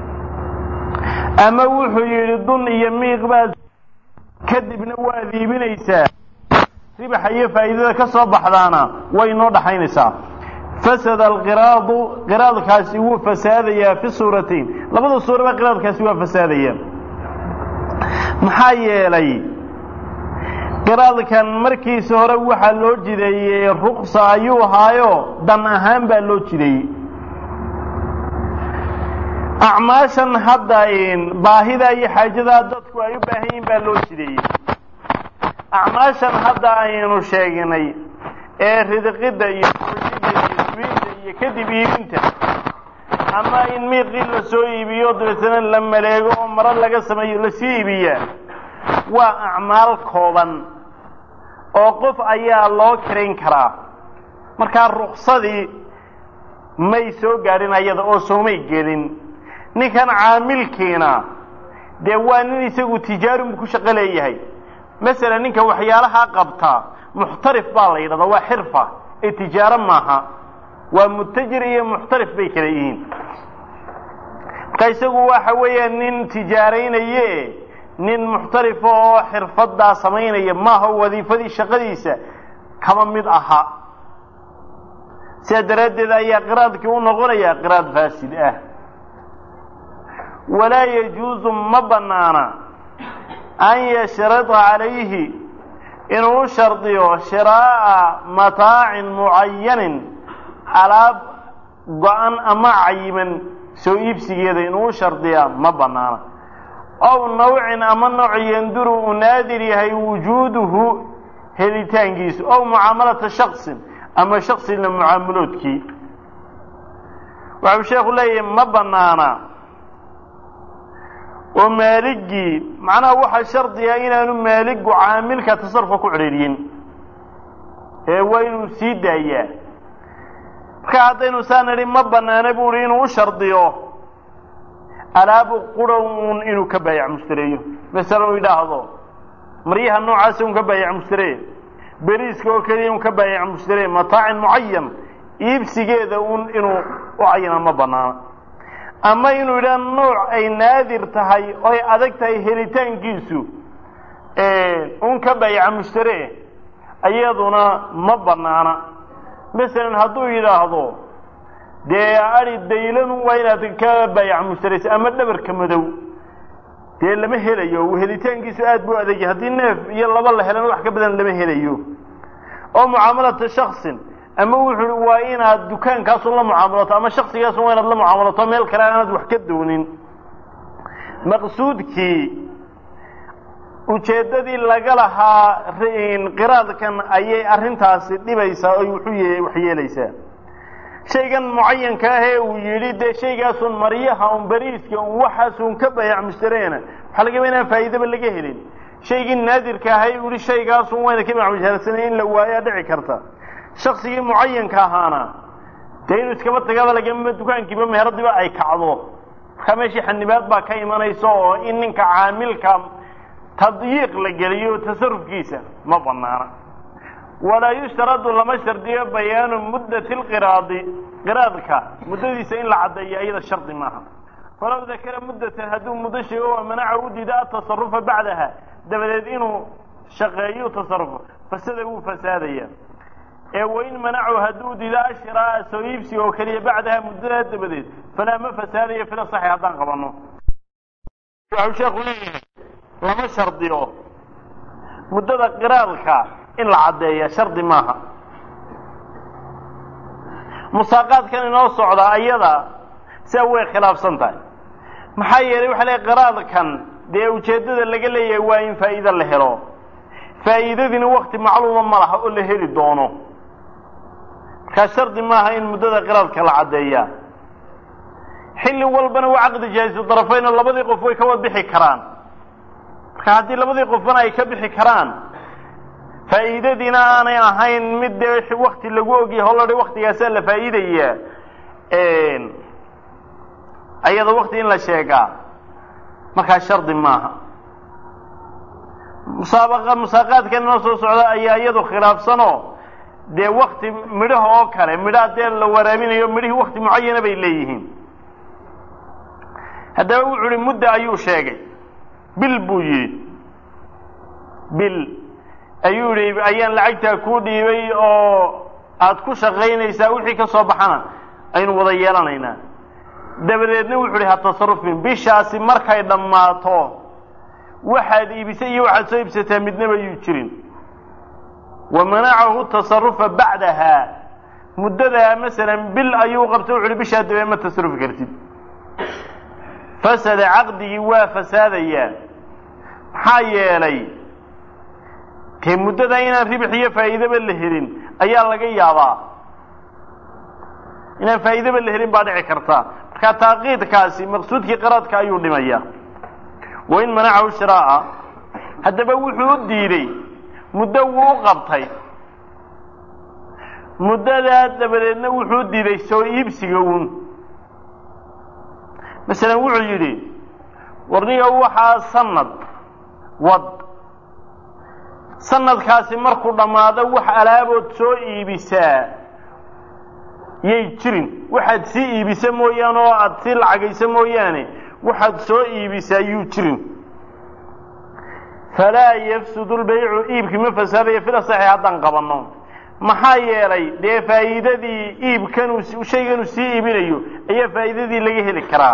ama wuxuu yidhi dun iyo miiq baad kadibna waad iibinaysaa ribaxa iyo faa'iidada ka soo baxdaana way inoo dhaxaynaysaa fasada alqiraadu qiraadkaasi wuu fasaadayaa fi suuratayn labada suuraba qiraadkaasi waa fasaadaya maxaa yeelay qiraadkan markiisa hore waxaa loo jideeyey ruksa ayuu ahaayo dan ahaan baa loo jideeyey acmaashan hadda baahida iyo xaajadaa dadku ay u baahan yihin baa loo jideeyey acmaashan hadda aynu sheegnay ee ridqidda iyo oojida iyo subiinta iyo kadib iibinta ama in miiqii la soo iibiyo dabeetana la maleego oo maro laga sameeyo lasii iibiyaa waa acmaal kooban oo qof ayaa loo kirayn karaa markaa ruksadii may soo gaadhin ayada oo soomay gelin ninkan caamilkiina dee waa nin isagu tijaarunbu ku shaqo leeyahay masalan ninka waxyaalahaa qabtaa muxtarif baa la yidhahdaa waa xirfa ee tijaaro maaha waa mutajir iyo muxtarif bay kala yihiin marka isagu waxa weeya nin tijaaraynaye nin muxtarifa oo xirfadaa samaynaya maaha wadiifadii shaqadiisa kama mid aha sidaa daraaddeed ayaa qiraadkii u noqonaya qiraad faasid ah walaa yajuusu ma banaana an yashrada calayhi inuu u shardiyo shiraa'a mataacin mucayanin alaab go-an ama cayiman soo iibsigeeda inuu u shardiyaa ma banaana ow nawcin ama nooc yanduru uu naadir yahay wujuuduhu helitaankiisu ow mucaamalata shaksin ama shaksina mucaamaloodkii waxau sheekhu leeyahay ma banaana oo maaligii macnaha waxaa shardiga inaanu maaligu caamilka tasarufka ku cedhiiriyin ee waa inuu sii daayaa marka haddaynu saa nidhi ma banaana bu uhi inuu u shardiyo alaabu qurhow un inuu ka baayac mushtareeyo masala uu yidhaahdo maryaha noocaasa un ka baayac mushtaree beriiska oo keliya un ka baayac mushtaree mataacin mucayan iibsigeeda un inuu u cayina ma banaana ama inuu yidhaha nooc ay naadir tahay oy adag tahay helitaankiisu un ka baayaca mushtaree iyaduna ma banaana masalan hadduu yidhaahdo dee adi daylan waa inaad ka baayac mushtaraysa ama dhabarka madow dee lama helayo helitaankiisu aad buu adagya haddii neef iyo laba la helana wax ka badan lama helayo oo mucaamalata shaksin ama wuxuu i waa inaad dukaankaasun la mucaamalato ama shaksigaasun waa inaad la mucaamalato meel kale aanaad wax ka doonin maqsuudkii ujeeddadii laga lahaa qiraadkan ayay arrintaasi dhibaysaa oy wuxuu wax yeelaysaa shaygan mucayanka ah ee uu yidhi dee shaygaasun maryaha un beriiska un waxaasun ka bayac mushtareena waxaa lagaba inaan faa'iidaba laga helin shaygii naadirka ahay uu yihi shaygaasun wayna ka bayac mushtareysana in la waayaa dhici karta shaksigii mucayanka ahaana dee inuu iskaba tagaba lagama dukaankiiba meheradiba ay kacdo markaa meeshii xanibaad baa ka imanaysa oo in ninka caamilka tadyiiq la geliyo tasarufkiisa ma banaana walaa yushtaradu lama shardiyo bayaanu muddati lqiraadi qiraadka muddadiisa in la caddeeyo iyada shardi maaha falaw dakara muddatan hadduu muddo sheego waa manaca u diida atasarufa bacdaha dabadeed inuu shaqeeyo tasarufo fasada wuu fasaadaya ee wain manacu hadduu diida ashiraaa soo iibsiga oo keliya bacdaha muddadaa dabadeed falaa ma fasaadayo fila saxi haddaan qabanno waxau sheekhu leeyahay lama shardiyo muddada qiraadka in la caddeeya shardi maaha musaaqaadkan inoo socda ayada sia way khilaafsan tahay maxaa yeelay waxa leey qiraadkan dee ujeeddada laga leeyahay waa in faa'iide la helo faa'iidadiina wakti macluuma ma laha oo la heli doono markaa shardi maaha in muddada qiraadka la caddeeya xilli walbana waa caqdi jaahisu darafayno labadii qof way ka wada bixi karaan marka haddii labadii qofbana ay ka bixi karaan faa'iidadiina aanay ahayn mid dee wakti lagu ogyahay holodha waktigaasaa la faa'iidaya ayada wakti in la sheegaa markaa shardi maaha musaabaqa musaaqaadkan inoo soo socda ayaa iyadu khilaafsanoo dee wakti midhaha oo kale midhaha dee la waraabinayo midhihii wakti mucayana bay leeyihiin haddaba wuxuu uhi mudda ayuu sheegay bil buu yidhi bil ayuu yidhi ayaan lacagtaa kuu dhiibay oo aada ku shaqaynaysaa wixii ka soo baxana aynu wada yeelanaynaa dabadeedna wuxuu ihi ha tasarufin bishaasi markay dhammaato waxaad iibisay iyo waxaad soo iibsataa midnaba yuu jirin wa manacahu tasarufa bacdaha muddadaa masalan bil ayuu qabtay wuxu uhi bishaa dabee ma tasarufi kartid fasada caqdigii waa fasaadayaa maxaa yeelay dee muddada inaan ribix iyo faa'iidaba la helin ayaa laga yaabaa inaan faa'iidaba la helin baa dhici karta marka taaqiidkaasi maqsuudkii qaraadka ayuu dhimaya wa in manacahu shiraa'a haddaba wuxuu u diiday muddo wuu u qabtay muddadaa dabadeedna wuxuu u diiday soo iibsiga uun masalan wuxuu yidhi warniga waxaa sanad wad sanadkaasi markuu dhammaado wax alaabood soo iibisaa yay jirin waxaad sii iibisa mooyaane oo aada sii lacagaysa mooyaane waxaad soo iibisaa yuu jirin falaa yafsudu lbaycu iibkii ma fasaadaya fil asaxi haddaan qabanno maxaa yeelay dee faa'iidadii iibkanuu shayganuu sii iibinayo ayaa faa'iidadii laga heli karaa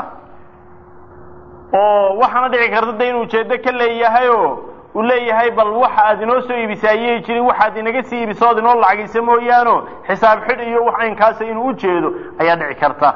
oo waxaana dhici karta de inuu ujeeddo ka leeyahayoo uu leeyahay bal waxa aad inoo soo iibisa ayay jirin waxaad inaga sii iibisa ood inoo lacagaysa mooyaano xisaab xidh iyo wax aynkaasa inuu ujeedo ayaa dhici karta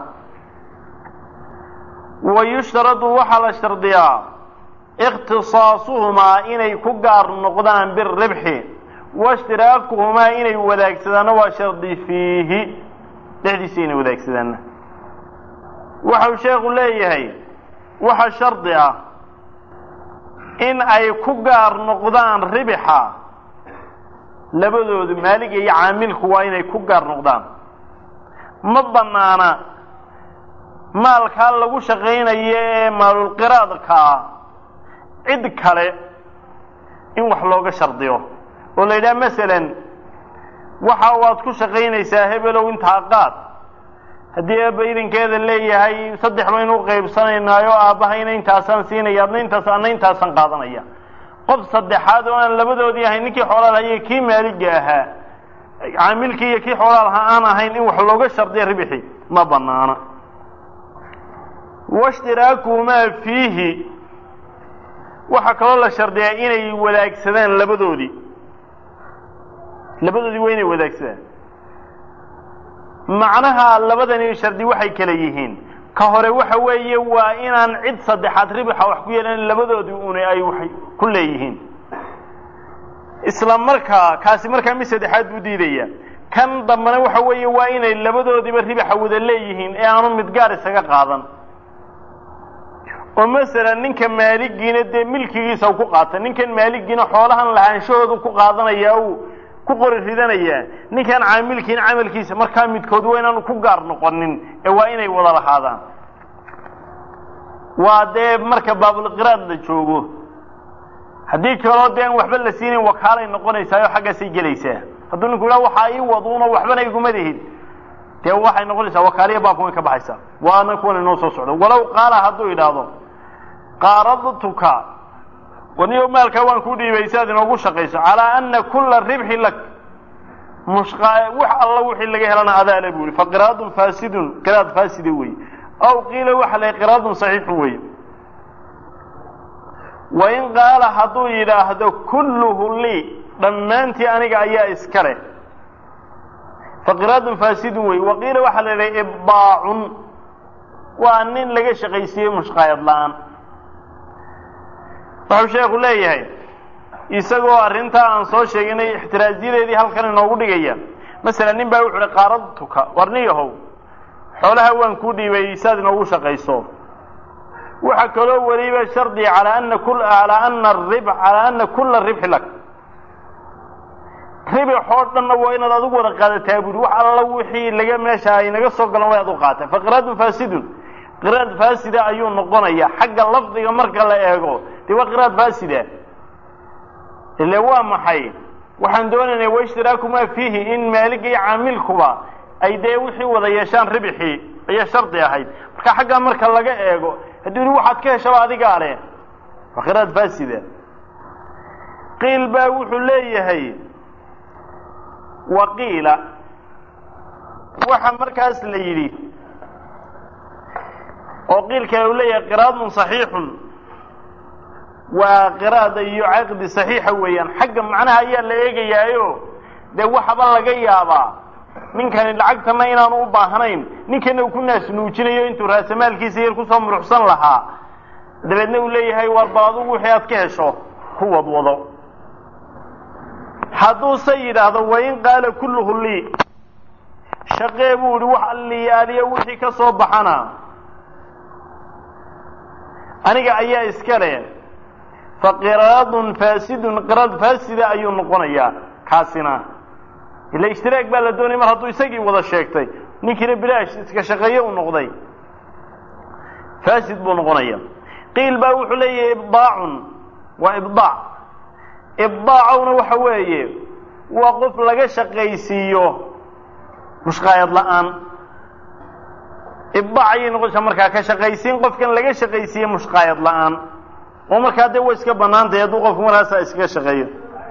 wa yushtaradu waxaa la shardiyaa ikhtisaasuhumaa inay ku gaar noqdaan biribxi waishtiraakuhumaa inay wadaagsadaan waa shardi fiihi dhexdiisa inay wadaagsadaan waxau sheekhu leeyahay waxa shardi ah in ay ku gaar noqdaan ribixa labadoodu maaliga iyo caamilku waa inay ku gaar noqdaan ma banaana maalkaa lagu shaqaynayo ee maalulqiraadkaa cid kale in wax looga shardiyo oo la yidhaha masalan waxa waad ku shaqaynaysaa hebelow intaa qaad haddii aabba idankeeda leeyahay saddex baynu u qaybsanaynaayo aabbahayna intaasaan siinaya adna intaas adna intaasaan qaadanaya qof saddexaad oo aan labadoodii ahayn ninkii xoolaa lahaye kii maaliga ahaa caamilkii iyo kii xoolaa lahaa aan ahayn in wax looga shardiya ribixi ma banaana washtiraakuhumaa fiihi waxaa kaloo la shardiyaa inay wadaagsadaan labadoodii labadoodii waa inay wadaagsadaan macnaha labadani shardi waxay kala yihiin ka hore waxa weeye waa inaan cid saddexaad ribixa wax ku yeelan labadoodii una ay wax ku leeyihiin isla markaa kaasi markaa mid saddexaad buu diidaya kan dambena waxa weeye waa inay labadoodiiba ribixa wada leeyihiin ee aanu mid gaar isaga qaadan oo masalan ninka maaligiina dee milkigiisa u ku qaata ninkan maaligiina xoolahan lahaanshahoodu ku qaadanaya uu ku qori ridanayaa ninkan caamilkiina camalkiisa markaa midkood waa inaanu ku gaar noqonin ee waa inay wada lahaadaan waa dee marka baabulqiraad la joogo haddii kaloo dee aan waxba la siinayn wakaalay noqonaysaa oo xaggaasay gelaysaa hadduu ninku yidhaha waxaa ii waduuno waxbana iguma lihid dee waxay noqonaysaa wakaaliya baabka way ka baxaysaa waana kuwan inoo soo socdo walow qaala hadduu idhaahdo qaaradtuka waniyo maalkaa waan ku dhiibay si aad inoogu shaqayso calaa ana kula ribxi lak mushqa wax alla wixii laga helana adaale buu yihi faqiraadun faasidun qiraad faaside wey aw qiila waxa la qiraadun saxiixun wey wain qaala hadduu yidhaahdo kulluhu lii dhammaantii aniga ayaa iska leh faqiraadun faasidun wey waqiila waxaa la yidhaha ibdaacun waa nin laga shaqaysiiyey mushqaayad la-aan wuxuu sheekhu leeyahay isagoo arrintaa aan soo sheeginay ixtiraasyadeedii halkan inoogu dhigaya masalan nin baa wuxu uhi qaaradtuka warniyahow xoolaha waan kuu dhiibay saad inoogu shaqayso waxaa kaloo weliba shardiga calaa ana alaa ana rib calaa ana kula ribxi lak ribixoo dhanna waa inaad adigu wada qaadataa buuri wax alla wixii laga meesha ay naga soo galan waa ad u qaata faqiraadun faasidun qiraad faasida ayuu noqonaya xagga lafdiga marka la eego dee waa qiraad faasida ile waa maxay waxaan doonaynaa waishtiraakumaa fiihi in maaliga iyo caamilkuba ay dee wixii wada yeeshaan ribixii ayaa shardi ahayd marka xaggaa marka laga eego hadduu yihi waxaad ka heshaba adigaa leh waa qiraad faasida qiil baa wuxuu leeyahay waqiila waxa markaas la yidhi oo qiil kale uu leeyahay qiraadun saxiixun waa qiraada iyo caqdi saxiixa weeyaan xagga macnaha ayaa la eegayaayo dee waxaba laga yaabaa ninkani lacagtana inaanu u baahnayn ninkana uu ku naasnuujinayo intuu raasamaalkiisa yar kusoo muruxsan lahaa dabeedna uu leeyahay war bal adugu wixii aad ka hesho ku wadwado hadduuse yidhaahdo wain qaala kulluhu lii shaqee buu ihi wax alliyaaliya wixii ka soo baxana aniga ayaa iska leh fa qiraadun faasidun qiraad faasida ayuu noqonayaa kaasina ila ishtiraag baa la doonaya mar hadduu isagii wada sheegtay ninkiina bilaash iska shaqeeye u noqday faasid buu noqonaya qiil baa wuxuu leeyahay ibdaacun waa ibdaac ibdaacowna waxa weeye waa qof laga shaqaysiiyo mushqaayad la-aan ibdaac ayay noqonaysaa markaa ka shaqaysiin qofkan laga shaqaysiiye mushqaayad la-aan oo markaa dee way iska banaantahay hadduu qofku markaasaa iskaga shaqeeyo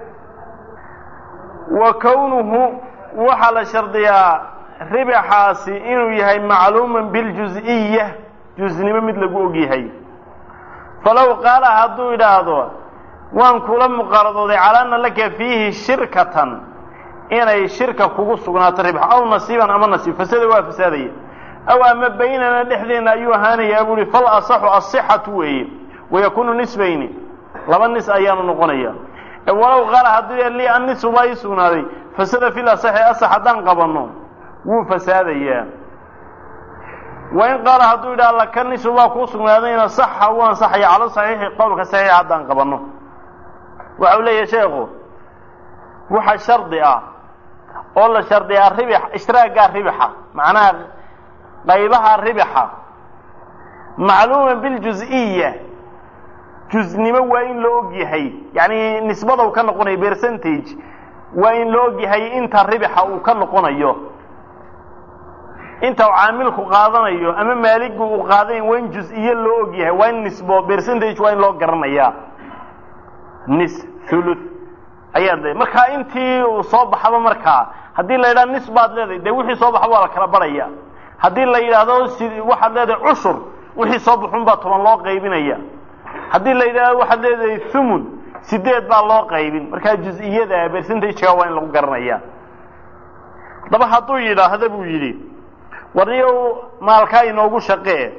wa kownuhu waxaa la shardiyaa ribaxaasi inuu yahay macluuman biljus-iya jusnimo mid lagu og yahay falow qaala hadduu idhaahdo waan kula muqaaradooday calaa anna laka fiihi shirkatan inay shirka kugu sugnaato ribx aw nasiiban ama nasiib fasada waa fasaadaya aw ama baynana dhexdeenna ayuu ahaanayaa buu ihi fal asaxu asixatu weeye wayakuunu nisbayni laba nis ayaanu noqonaya walow qaala haddii lii annisu baa ii sugnaaday fasada fil asaxi asax haddaan qabanno wuu fasaadayaa wain qaala hadduu yidhaha laka nisu baa kuu sugnaadayna saxa wuu ansaxaya cala saxiixi qowlka saxiixa haddaan qabanno waxau leeyahay sheekhu waxa shardi ah oo la shardiyaa ribix ishtiraagaa ribixa macnaha qaybaha ribixa macluuma biljus-iya jusnimo waa in la og yahay yacni nisbadau ka noqonayo percentage waa in la og yahay inta ribixa uu ka noqonayo inta uu caamilku qaadanayo ama maaligu uu qaadanayo waa in jus-iyo loo og yahay waa in nisbo percentage waa in loo garanayaa nis thuluth ayaad leedahay markaa intii uu soo baxaba markaa haddii la yidhaha nis baad leedahay dee wixii soo baxa waa la kala barhaya haddii la yidhaahdo si waxaad leedahay cushur wixii soo baxun baa toban loo qaybinaya haddii la yidhahdo waxaad leedahay thumun sideed baa loo qaybin markaa jus-iyada percentageka waa in lagu garanaya haddaba hadduu yidhaahda buu yidhi warniyow maalkaa inoogu shaqee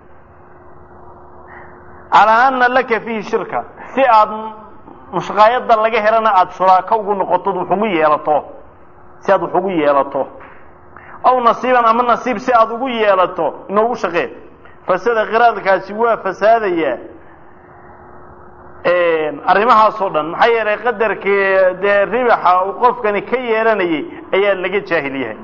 calaa ana laka fiihi shirka si aad mushqaayadda laga helana aada shuraako ugu noqotod wax ugu yeelato si aad wax ugu yeelato aw nasiiban ama nasiib si aada ugu yeelato inoogu shaqee fasada qiraadkaasi waa fasaadayaa arrimahaasoo dhan maxaa yeelay qadarkii dee ribaxa uu qofkani ka yeelanayay ayaa laga jaahil yahay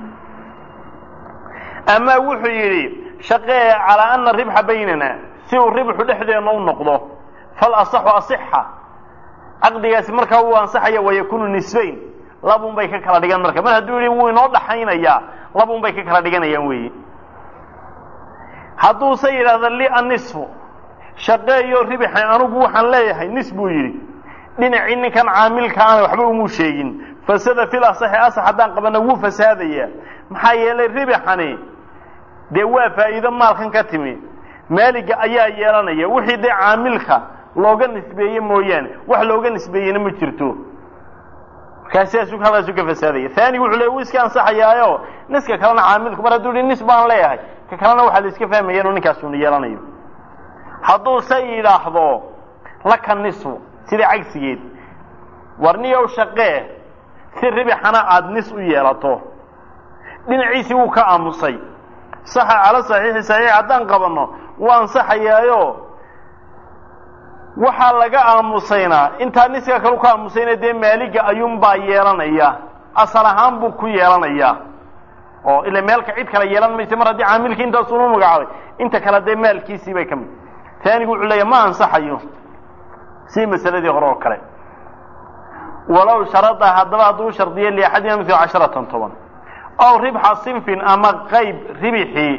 ama wuxuu yidhi shaqee calaa ana ribxa baynana si uu ribxu dhexdeena u noqdo fal asaxu asixa caqdigaasi markaa wuu ansaxaya wayakunu nisbayn labun bay ka kala dhigan marka mar hadduu yihi wuu inoo dhaxaynayaa labun bay ka kala dhiganayaan weeye hadduuse yidhahda li annisfu shaqeeyo ribixi anugu waxaan leeyahay nis buu yidhi dhinacii ninkan caamilka ana waxba umuu sheegin fasada fil asaxi asax haddaan qabana wuu fasaadayaa maxaa yeelay ribixani dee waa faa'iido maalkan ka timi maaliga ayaa yeelanaya wixii dee caamilka looga nisbeeye mooyaane wax looga nisbeeyena ma jirto markaa sidaasuu halkaasuu ka fasaadaya haanigu wuxuu le wuu iska ansaxayaayo niska kalena caamilku mar hadduu hi nis baan leeyahay ka kalena waxaa la iska fahmaya inuu ninkaasuna yeelanayo hadduuse yidhaahdo laka nisfu sida cagsigeed warniyow shaqee si ribixana aada nis u yeelato dhinaciisii wuu ka aamusay saxa cala saxiixi saxiix haddaan qabanno wuu ansaxayaayo waxaa laga aamusaynaa intaa niska kalu ka aamusayna dee maaliga ayuunbaa yeelanaya asal ahaan buu ku yeelanayaa oo ila meelka cid kale yeelan maysa mar haddii caamilkii intaasunu magacaabay inta kale dee maalkiisii bay ka mid taanigu wuxuu leeyahy ma ansaxayo si masaladii hore oo kale walow sharada haddaba hadduu shardiyo liaxadina mil casharatan toban ow ribxa sinfin ama qayb ribixii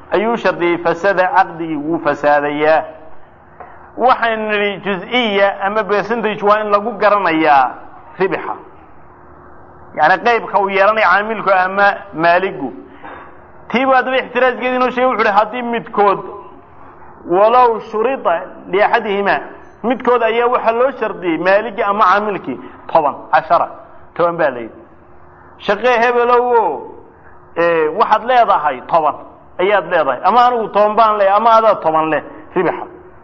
ayuu shardiyey fasada caqdigii wuu fasaadayaa waxaynu nidhi juz-iya ama percentage waa in lagu garanayaa ribixa yani qaybka uu yeelanaya caamilku ama maaligu tiibu haddaba ixtiraaskeedi inoo sheegay wuxu uhi haddii midkood walow shurida liaxadihima midkood ayaa waxaa loo shardiyey maaligii ama caamilkii toban cashara toban baa layidhi shaqee hebelow o waxaad leedahay toban ayaad leedahay ama anigu toban baan leeyahay ama adaa toban leh ribixa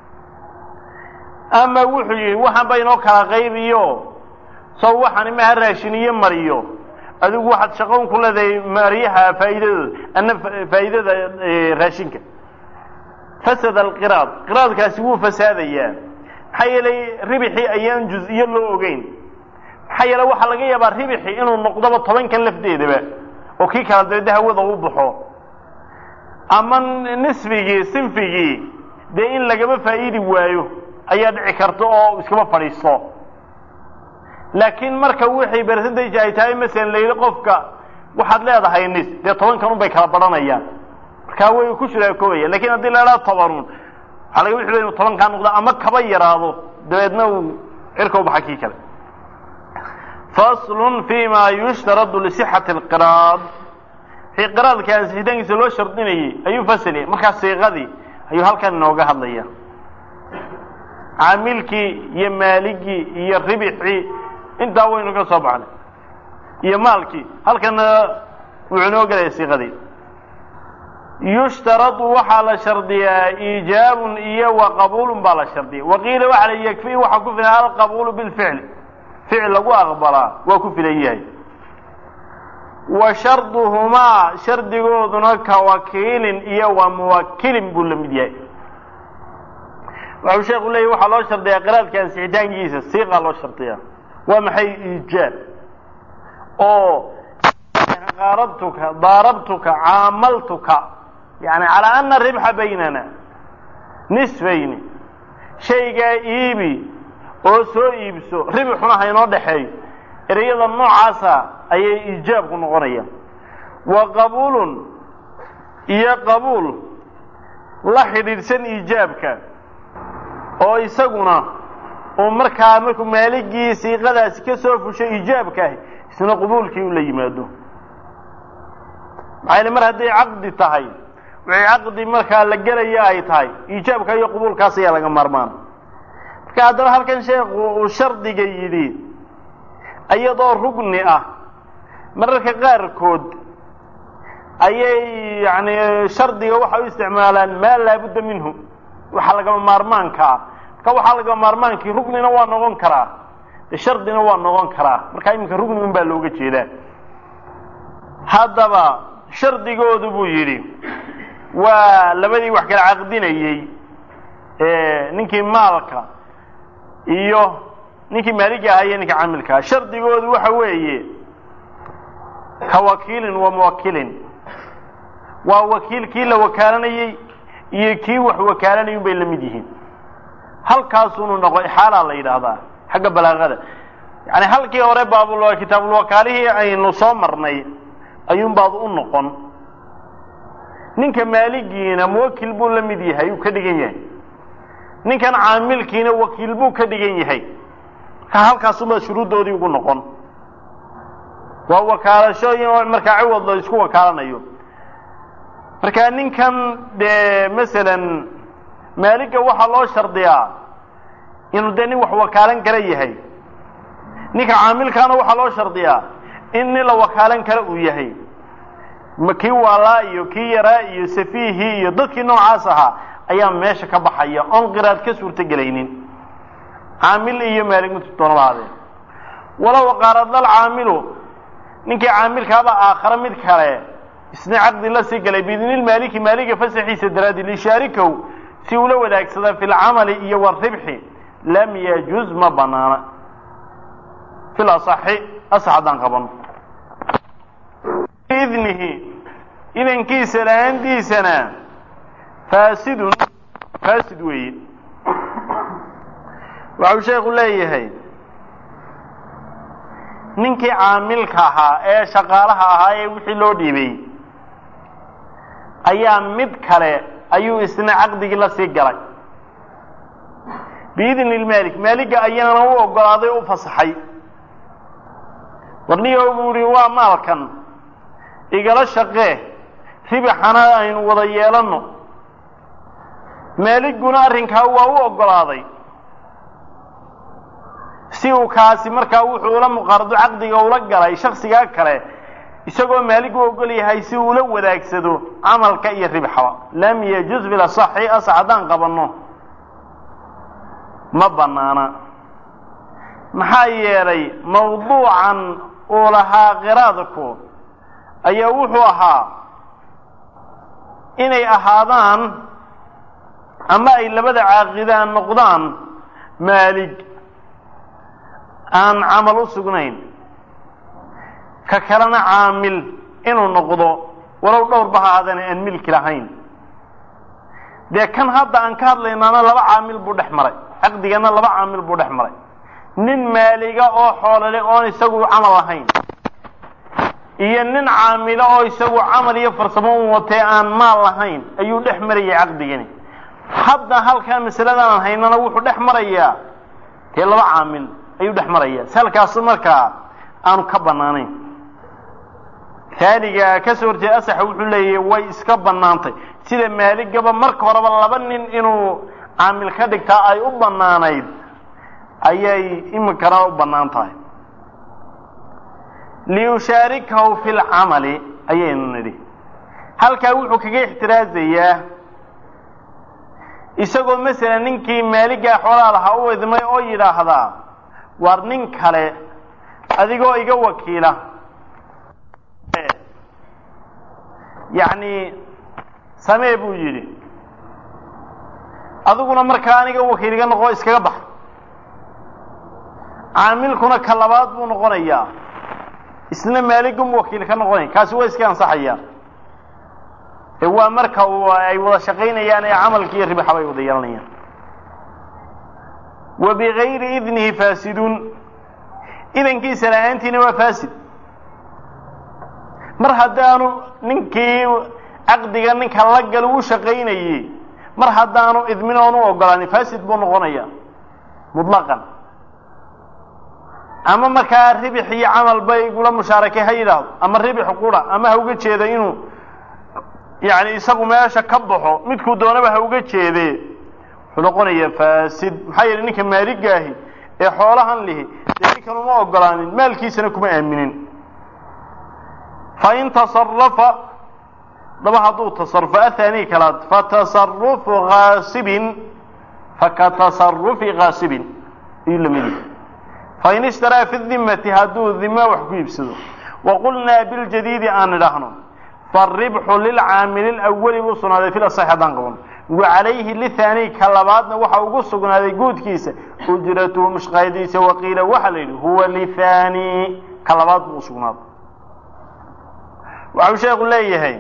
ama wuxuu yihi waxaan ba inoo kala qaybiyo saw waxaan imaha raashiniyo mariyo adigu waxaad shaqoon ku leedahay mariyaha faa'iidadooda ana faa'iidada raashinka fasada alqiraad qiraadkaasi wuu fasaadayaa maxaa yeelay ribixii ayaan juz-iyo loo ogeyn maxaa yeele waxaa laga yaabaa ribixi inuu noqdoba tobankan lafdeedaba oo kii kala dabede hawada u baxo ama nisfigii sinfigii dee in lagaba faa'iidi waayo ayaa dhici karta oo iskaba fadhiisto laakiin marka wixii percentage ay tahay masalan la yidhi qofka waxaad leedahay nis dee tobankan un bay kala badhanayaan markaa way ku shuraakoobayaan lakin haddii la idhaha tobanun waxaa laga wixi inu tobankaa noqdo ama kaba yaraado dabeedna uu cirka u baxa kii kale faslun fi ma yushtaradu lisixati alqiraad fii qiraadka ansixitaankiisa loo shardinayay ayuu fasiliyay markaa siiqadii ayuu halkan inooga hadlaya caamilkii iyo maaligii iyo ribixii intaa waynu ka soo baxnay iyo maalkii halkana wuxuu inoo gelaya siiqadii yushtaradu waxaa la shardiyaa iijaabun iyo wa qabuulun baa la shardiya waqiila waxa la yakfii waxaa ku filan alqabuulu bilficli ficil lagu aqbalaa waa ku filan yahay wa sharduhumaa shardigooduna ka wakiilin iyo wa muwakilin buu la mid yahay waxuu sheeku leeyahy waxaa loo shardiyaa qiraadka ansixitaankiisa siiqaa loo shardiyaa waa maxay iijaab oo qaarabtuka daarabtuka caamaltuka yani calaa ana ribxa baynana nisfayni shaygaa iibi oo soo iibso ribixuna haynoo dhexeeyo ereyada noocaasa ayay iijaabku noqonayaan wa qabuulun iyo qabuul la xidhiidhsan iijaabka oo isaguna uu markaa markuu maaligii siiqadaasi ka soo fushay iijaabkaahi isna qubuulkii u la yimaado maxaa yele mar hadday caqdi tahay wixii caqdi markaa la gelaya ay tahay iijaabka iyo qubuulkaas ayaa laga maarmaan marka haddaba halkan sheekhu uu shardiga yidhi iyadoo rugni ah mararka qaarkood ayay yani shardiga waxay u isticmaalaan maa laabudda minhu waxa lagama maarmaanka ah marka waxaa lagama maarmaankii rugnina waa noqon karaa de shardina waa noqon karaa marka iminka rugni un baa looga jeedaa haddaba shardigoodu buu yidhi waa labadii wax kala caqdinayey ninkii maalka iyo ninkii maaliga ahaa iyo ninka camilkaa shardigoodu waxa weeye ka wakiilin wa muwakilin waa wakiil kii la wakaalanayey iyo kii wax wakaalanayun bay la mid yihiin halkaasunu noqo ixaalaa la yidhaahdaa xagga balaaqada yani halkii hore baabul kitaabulwakaalihii aynu soo marnay ayuun baad u noqon ninka maaligiina muwakil buu la mid yahay uu ka dhigan yahay ninkan caamilkiina wakiil buu ka dhigan yahay marka halkaasubaad shuruuddoodii ugu noqon waa wakaalashooyin markaa ciwad la isku wakaalanayo marka ninkan dee masalan maaliga waxaa loo shardiyaa inuu dee nin wax wakaalan kara yahay ninka caamilkaana waxaa loo shardiyaa in nin la wakaalan kara uu yahay ma kii waalaa iyo kii yaraa iyo safiihii iyo dadkii noocaas ahaa ayaa meesha ka baxaya oon qiraad ka suurto gelaynin caamil iyo maalig mid doonaba ahaadee walow qaaradlal caamilu ninkii caamilkaaba aakhare mid kale isna caqdi la sii galay biidnilmaaliki maaliga fasaxiisa daraaddi lishaarikow si ula wadaagsada fi lcamali iyo waribxi lam yajuz ma banaana fil asaxi asax haddaan qabano idnihi idankiisa la-aantiisana faasidun faasid weeye waxau sheekhu leeyahay ninkii caamilka ahaa ee shaqaalaha ahaa ee wixii loo dhiibay ayaa mid kale ayuu isna caqdigii la sii galay biidni lmaalik maaliga ayaana u ogolaaday o u fasaxay warniyo buu ihi waa maalkan igala shaqee ribixana aynu wada yeelanno maaliguna arrinkaa waa u ogolaaday si uu kaasi markaa wuxuu ula muqaarado caqdiga ula galay shaksigaa kale isagoo maaligu ogol yahay si uu ula wadaagsado camalka iyo ribxaba lam yajuz bilasaxi asax haddaan qabanno ma banaana maxaa yeelay mawduucan uu lahaa qiraadku ayaa wuxuu ahaa inay ahaadaan ama ay labada caaqidaan noqdaan maalig aan camal u sugnayn ka kalena caamil inuu noqdo walow dhowrba ha ahaadana aan milki lahayn dee kan hadda aan ka hadlaynaana laba caamil buu dhex maray caqdigana laba caamil buu dhex maray nin maaliga oo xoolole oon isagu camal lahayn iyo nin caamilo oo isagu camal iyo farsamo u watee aan maal lahayn ayuu dhex marayay caqdigani hadda halkaa masaladan aan haynana wuxuu dhex marayaa dee laba caamil ayuu dhex maraya si halkaasu markaa aanu ka banaanayn taaniga kasoo horjeeda asaxa wuxuu leeyahy way iska banaantay sida maaligaba marka horeba laba nin inuu caamil ka dhigtaa ay u banaanayd ayay iminkana u bannaan tahay liyushaarikahu fi lcamali ayaynu nidhi halkaa wuxuu kaga ixtiraazayaa isagoo masalan ninkii maaligaa xoolaha lahaa u idmay oo yidhaahdaa war nin kale adigoo iga wakiila yacni samee buu yidhi adiguna markaa aniga wakiil iga noqo iskaga bax caamilkuna ka labaad buu noqonayaa isna maaligum wakiil ka noqonaya kaasi waa iska ansaxaya ee waa marka uu ay wada shaqaynayaan ee camalki iyo ribaxa bay wada yeelanayaan wa bigayri idnihi faasidun idankiisa la-aantiina waa faasid mar haddaanu ninkii caqdiga ninka la gal u shaqaynayey mar haddaanu idmin oon u ogolaanin faasid buu noqonaya mutlaqan ama markaa ribix iyo camal bay igula mushaarakay ha yidhaahdo ama ribix qura ama ha uga jeeda inuu yani isagu meesha ka baxo midkuu doonaba ha uga jeede wuxuu noqonayaa faasid maxaa yeelay ninka maaligaahi ee xoolahan lihi dee ninkan uma ogolaanin maalkiisana kuma aaminin fain tasarafa daba hadduu tasarufo athani kalaad fatasarufu kaasibin fakatasarufi kaasibin ayuu lamid yahay fain ishtaraa fi dimati hadduu dima wax ku iibsado waqulnaa biljadiidi aan idhaahno faribxu lilcaamili lawali buu sugnaaday fil asaxi haddaan qaban wacalayhi lithaani ka labaadna waxa ugu sugnaaday guudkiisa ujratuhu mushqaadiisa waqiila waxaa la yidhi huwa lithaani ka labaad buu usugnaaday waxau sheekhu leeyahay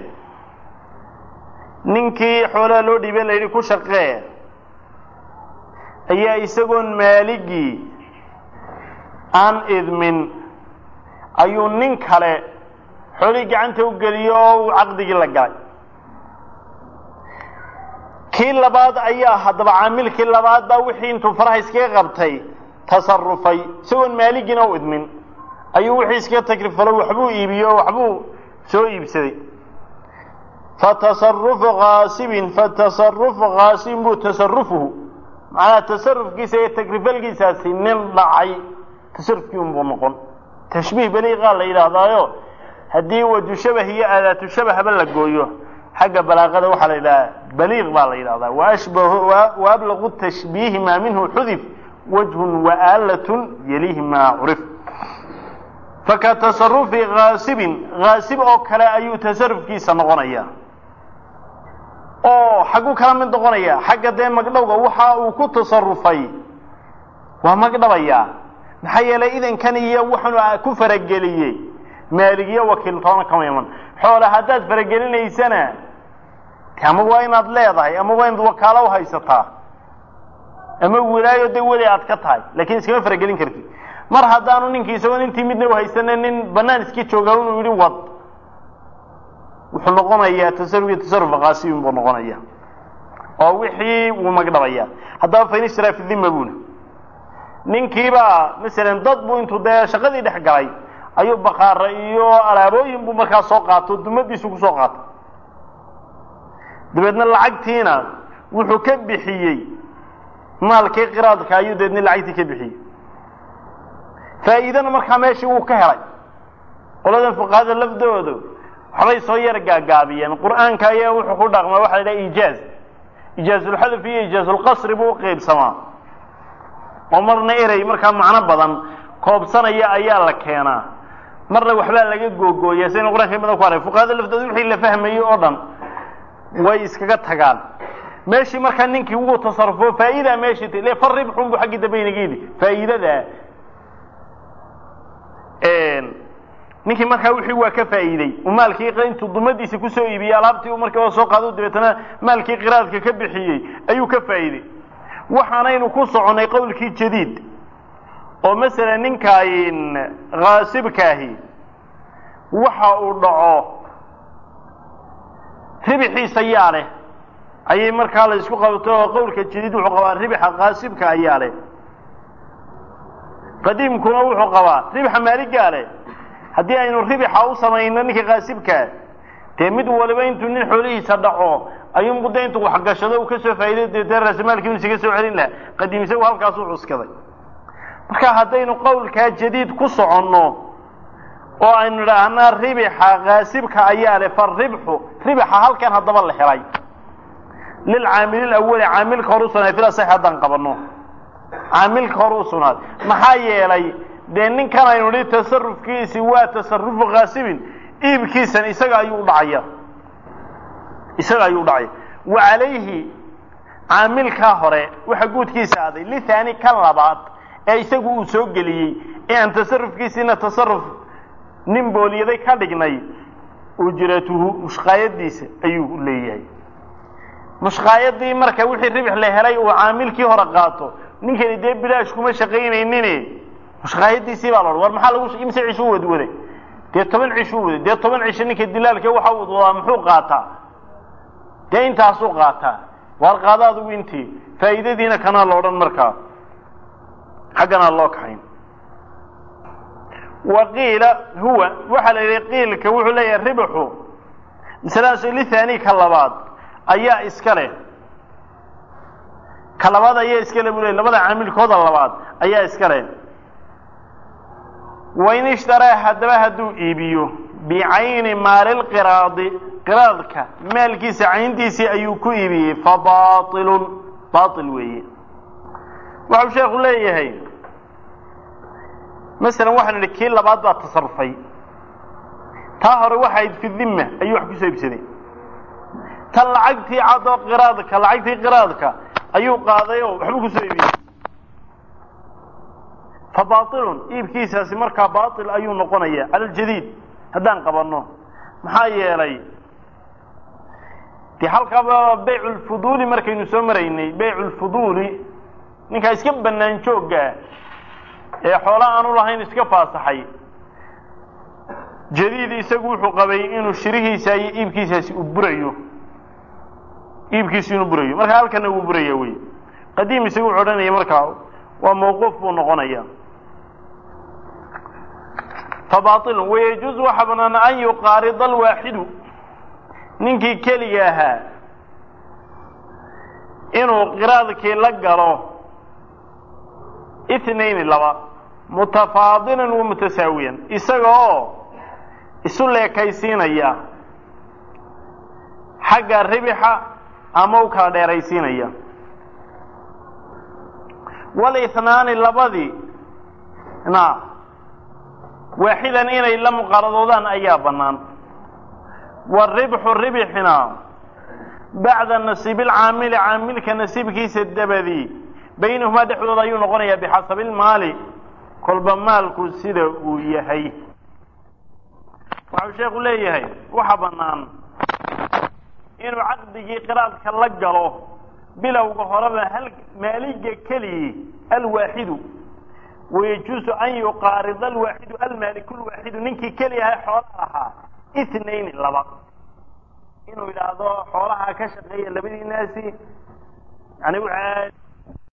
ninkii xoolaha loo dhiibay la yidhi ku shaqee ayaa isagoon maaligii aan idmin ayuu nin kale xoolihii gacanta u geliyo oo uu caqdigii la galay kii labaad ayaa haddaba caamilkii labaad baa wixii intuu faraha iskaga qabtay tasarufay isagoon maaligiina u idmin ayuu wixii iskaga takrifalo waxbuu iibiyo o waxbuu soo iibsaday fatasarufu kaasibin fatasarufu kaasibin buu tasarufuhu macnaha tasarufkiisa iyo takrifalkiisaasi nin dhacay tasarufkii unbuu noqon tashbiih baliiqaa la yidhaahdaayo haddii waju shabah iyo aadaatu shabahba la gooyo xagga balaaqada waxaa la yidhaha baliiq baa la yidhahdaa waashbahu waablaqu tashbiihi maa minhu xudif wajhun waaalatun yalihi maa curif faka tasarufi kaasibin kaasib oo kale ayuu tasarufkiisa noqonaya oo xagguu kala mid noqonaya xagga dee magdhowga waxa uu ku tasarufay waa magdhabayaa maxaa yeelay idankan iyo wuxunu ku farageliyey maaligiyo wakiil toona kama iman xoole haddaad faragelinaysana ama waa inaad leedahay ama waa inaad wakaalo u haysataa ama wilaayo de weli aad ka tahay lakin iskama faragelin kartid mar haddaanu ninkii isagoon intii midna uhaysanin nin banaan iska jooga inuu yihi wad wuxuu noqonayaa tasarufki tasarufa kaasibin buu noqonaya oo wixii wuu magdhabaya haddaba fain ishtaraa fi dhima buna ninkiibaa masalan dad buu intuu dee shaqadii dhex galay ayuu bakaara iyo alaabooyin buu markaa soo qaato dumadiisu kusoo qaato dabeedna lacagtiina wuxuu ka bixiyey maalkii qiraadka ayuu dabeedna lacagtii ka bixiyey faa'iidana markaa meeshii wuu ka helay qoladan fuqahada lafdoodu waxbay soo yar gaagaabiyeen qur'aanka ayaa wuxuu ku dhaqmaa waxa la idhaha ijaaz ijaazulxadaf iyo ijaazulqasri buu uqaybsamaa oo marna erey markaa macno badan koobsanaya ayaa la keenaa marna waxbaa laga googooya saynu qur'anka badan ku arag fuqahada laftooda wixii la fahmayey oo dhan way iskaga tagaan meeshii markaa ninkii wuu tasarufo faa'iidaa meeshii t le far ribxun bu xaggii dambe inaga yidhi faa'iidada ninkii markaa wixii waa ka faa'iidey uu maalkii intuu dumadiisa kusoo iibiyey alaabtii uu markaa soo qaado dabeetana maalkii qiraadka ka bixiyey ayuu ka faa'iidey waxaanaynu ku soconnay qowlkii jadiid oo masalan ninkaan haasibkaahi waxa uu dhaco ribixiisa ayaa leh ayay markaa la isku qabto oo qowlka jadiid wuxuu qabaa ribixa kaasibka ayaa leh qadiimkuna wuxuu qabaa ribixa maaligaa leh haddii aynu ribixa u samayno ninka kaasibkaa dee mid waliba intuu nin xoolihiisa dhaco ayuu muddo intuu waxgashado uu kasoo faa'iday deetee raasamaalkii inu isaga soo celin laha qadiim isagu halkaasuu cuskaday marka haddaynu qowlkaa jadiid ku soconno oo aynu idhaahnaa ribixa kaasibka ayaa leh fa ribxu ribixa halkan haddaba la helay lilcaamili awali caamilka hor u sugnaaday fil asaxi haddaan qabanno caamilka hor u sugnaaday maxaa yeelay dee ninkan aynu nihi tasarufkiisi waa tasarufu kaasibin iibkiisan isaga ayuu udhacaya isaga ayuu udhacaya wa calayhi caamilkaa hore waxa guudkiisa aaday lithani kan labaad ee isagu uu soo geliyey ee aan tasarufkiisiina tasaruf nin booliyaday ka dhignay ujratuhu mushqaayadiisa ayuu leeyahay mushqaayadii marka wixii ribix la helay uu caamilkii hore qaato ninkani dee bilaash kuma shaqaynaynin mushqaayadiisii baa la odhan war maxaa lagu imse cishuu wadwaday dee toban cishuu waday dee toban cisho ninka dilaalka waxa uu wadaa muxuu qaataa dee intaasuu qaataa waar qaada adigu intii faa'iidadiina kanaa la odhan markaa xagganaa loo kaxayn wa qiila huwa waxaa la yidhi qiilka wuxuu leeyahay ribxu masaladaas lithani ka labaad ayaa iska leh ka labaad ayaa iska leh buu ley labada caamilkooda labaad ayaa iska leh wain ishtaraa haddaba hadduu iibiyo bicayni maalilqiraadi qiraadka maalkiisa cayntiisii ayuu ku iibiyey fa baailun baail weeye waxau sheekhu leeyahay masalan waxaanu idhi kii labaad baa tasarufay taa hore waxayd fi dhimma ayuu wax kusoo iibsaday tan lacagtii cadoo qiraadka lacagtii qiraadka ayuu qaaday oo waxbuu kusoo iibiyey fa baailun iibkiisaasi markaa baail ayuu noqonaya cala aljadiid haddaan qabanno maxaa yeelay de halkaaba baycu lfuduuli markaynu soo maraynay baycu lfuduuli ninkaa iska bannaan jooggaa ee xoola aanu lahayn iska faasaxay jadiid isagu wuxuu qabay inuu shirihiisa iyo iibkiisaasi uu burayo iibkiisu inuu burayo marka halkana wuu buraya wey qadiim isagu wuxuu odhanaya markaa waa mawquuf buu noqonaya fabaailun wayajuuzu waxa banaan an yuqaarida alwaaxidu ninkii keliga ahaa inuu qiraadkii la galo itnayni laba mutafaadilan wa mutasaawiyan isaga oo isu leekaysiinaya xagga ribixa ama u kala dheeraysiinaya walihnaani labadii na waaxidan inay la muqaaradoodaan ayaa bannaan waaribxu ribxina bacda nasiibi alcaamili caamilka nasiibkiisa dabadii baynahumaa dhexdooda ayuu noqonayaa bixasabi ilmaali kolba maalku sida uu yahay waxau sheekhu leeyahay waxa bannaan inuu caqdigii qiraadka la galo bilowga horeba hal maaliga keligii alwaaxidu wayajuusu an yuqaarida alwaaxidu almaaliku lwaaxidu ninkii keli ahaa xoola ahaa itnayni laba inuu yidhaahdo xoolaha ka shaqeeya labadii naasi yani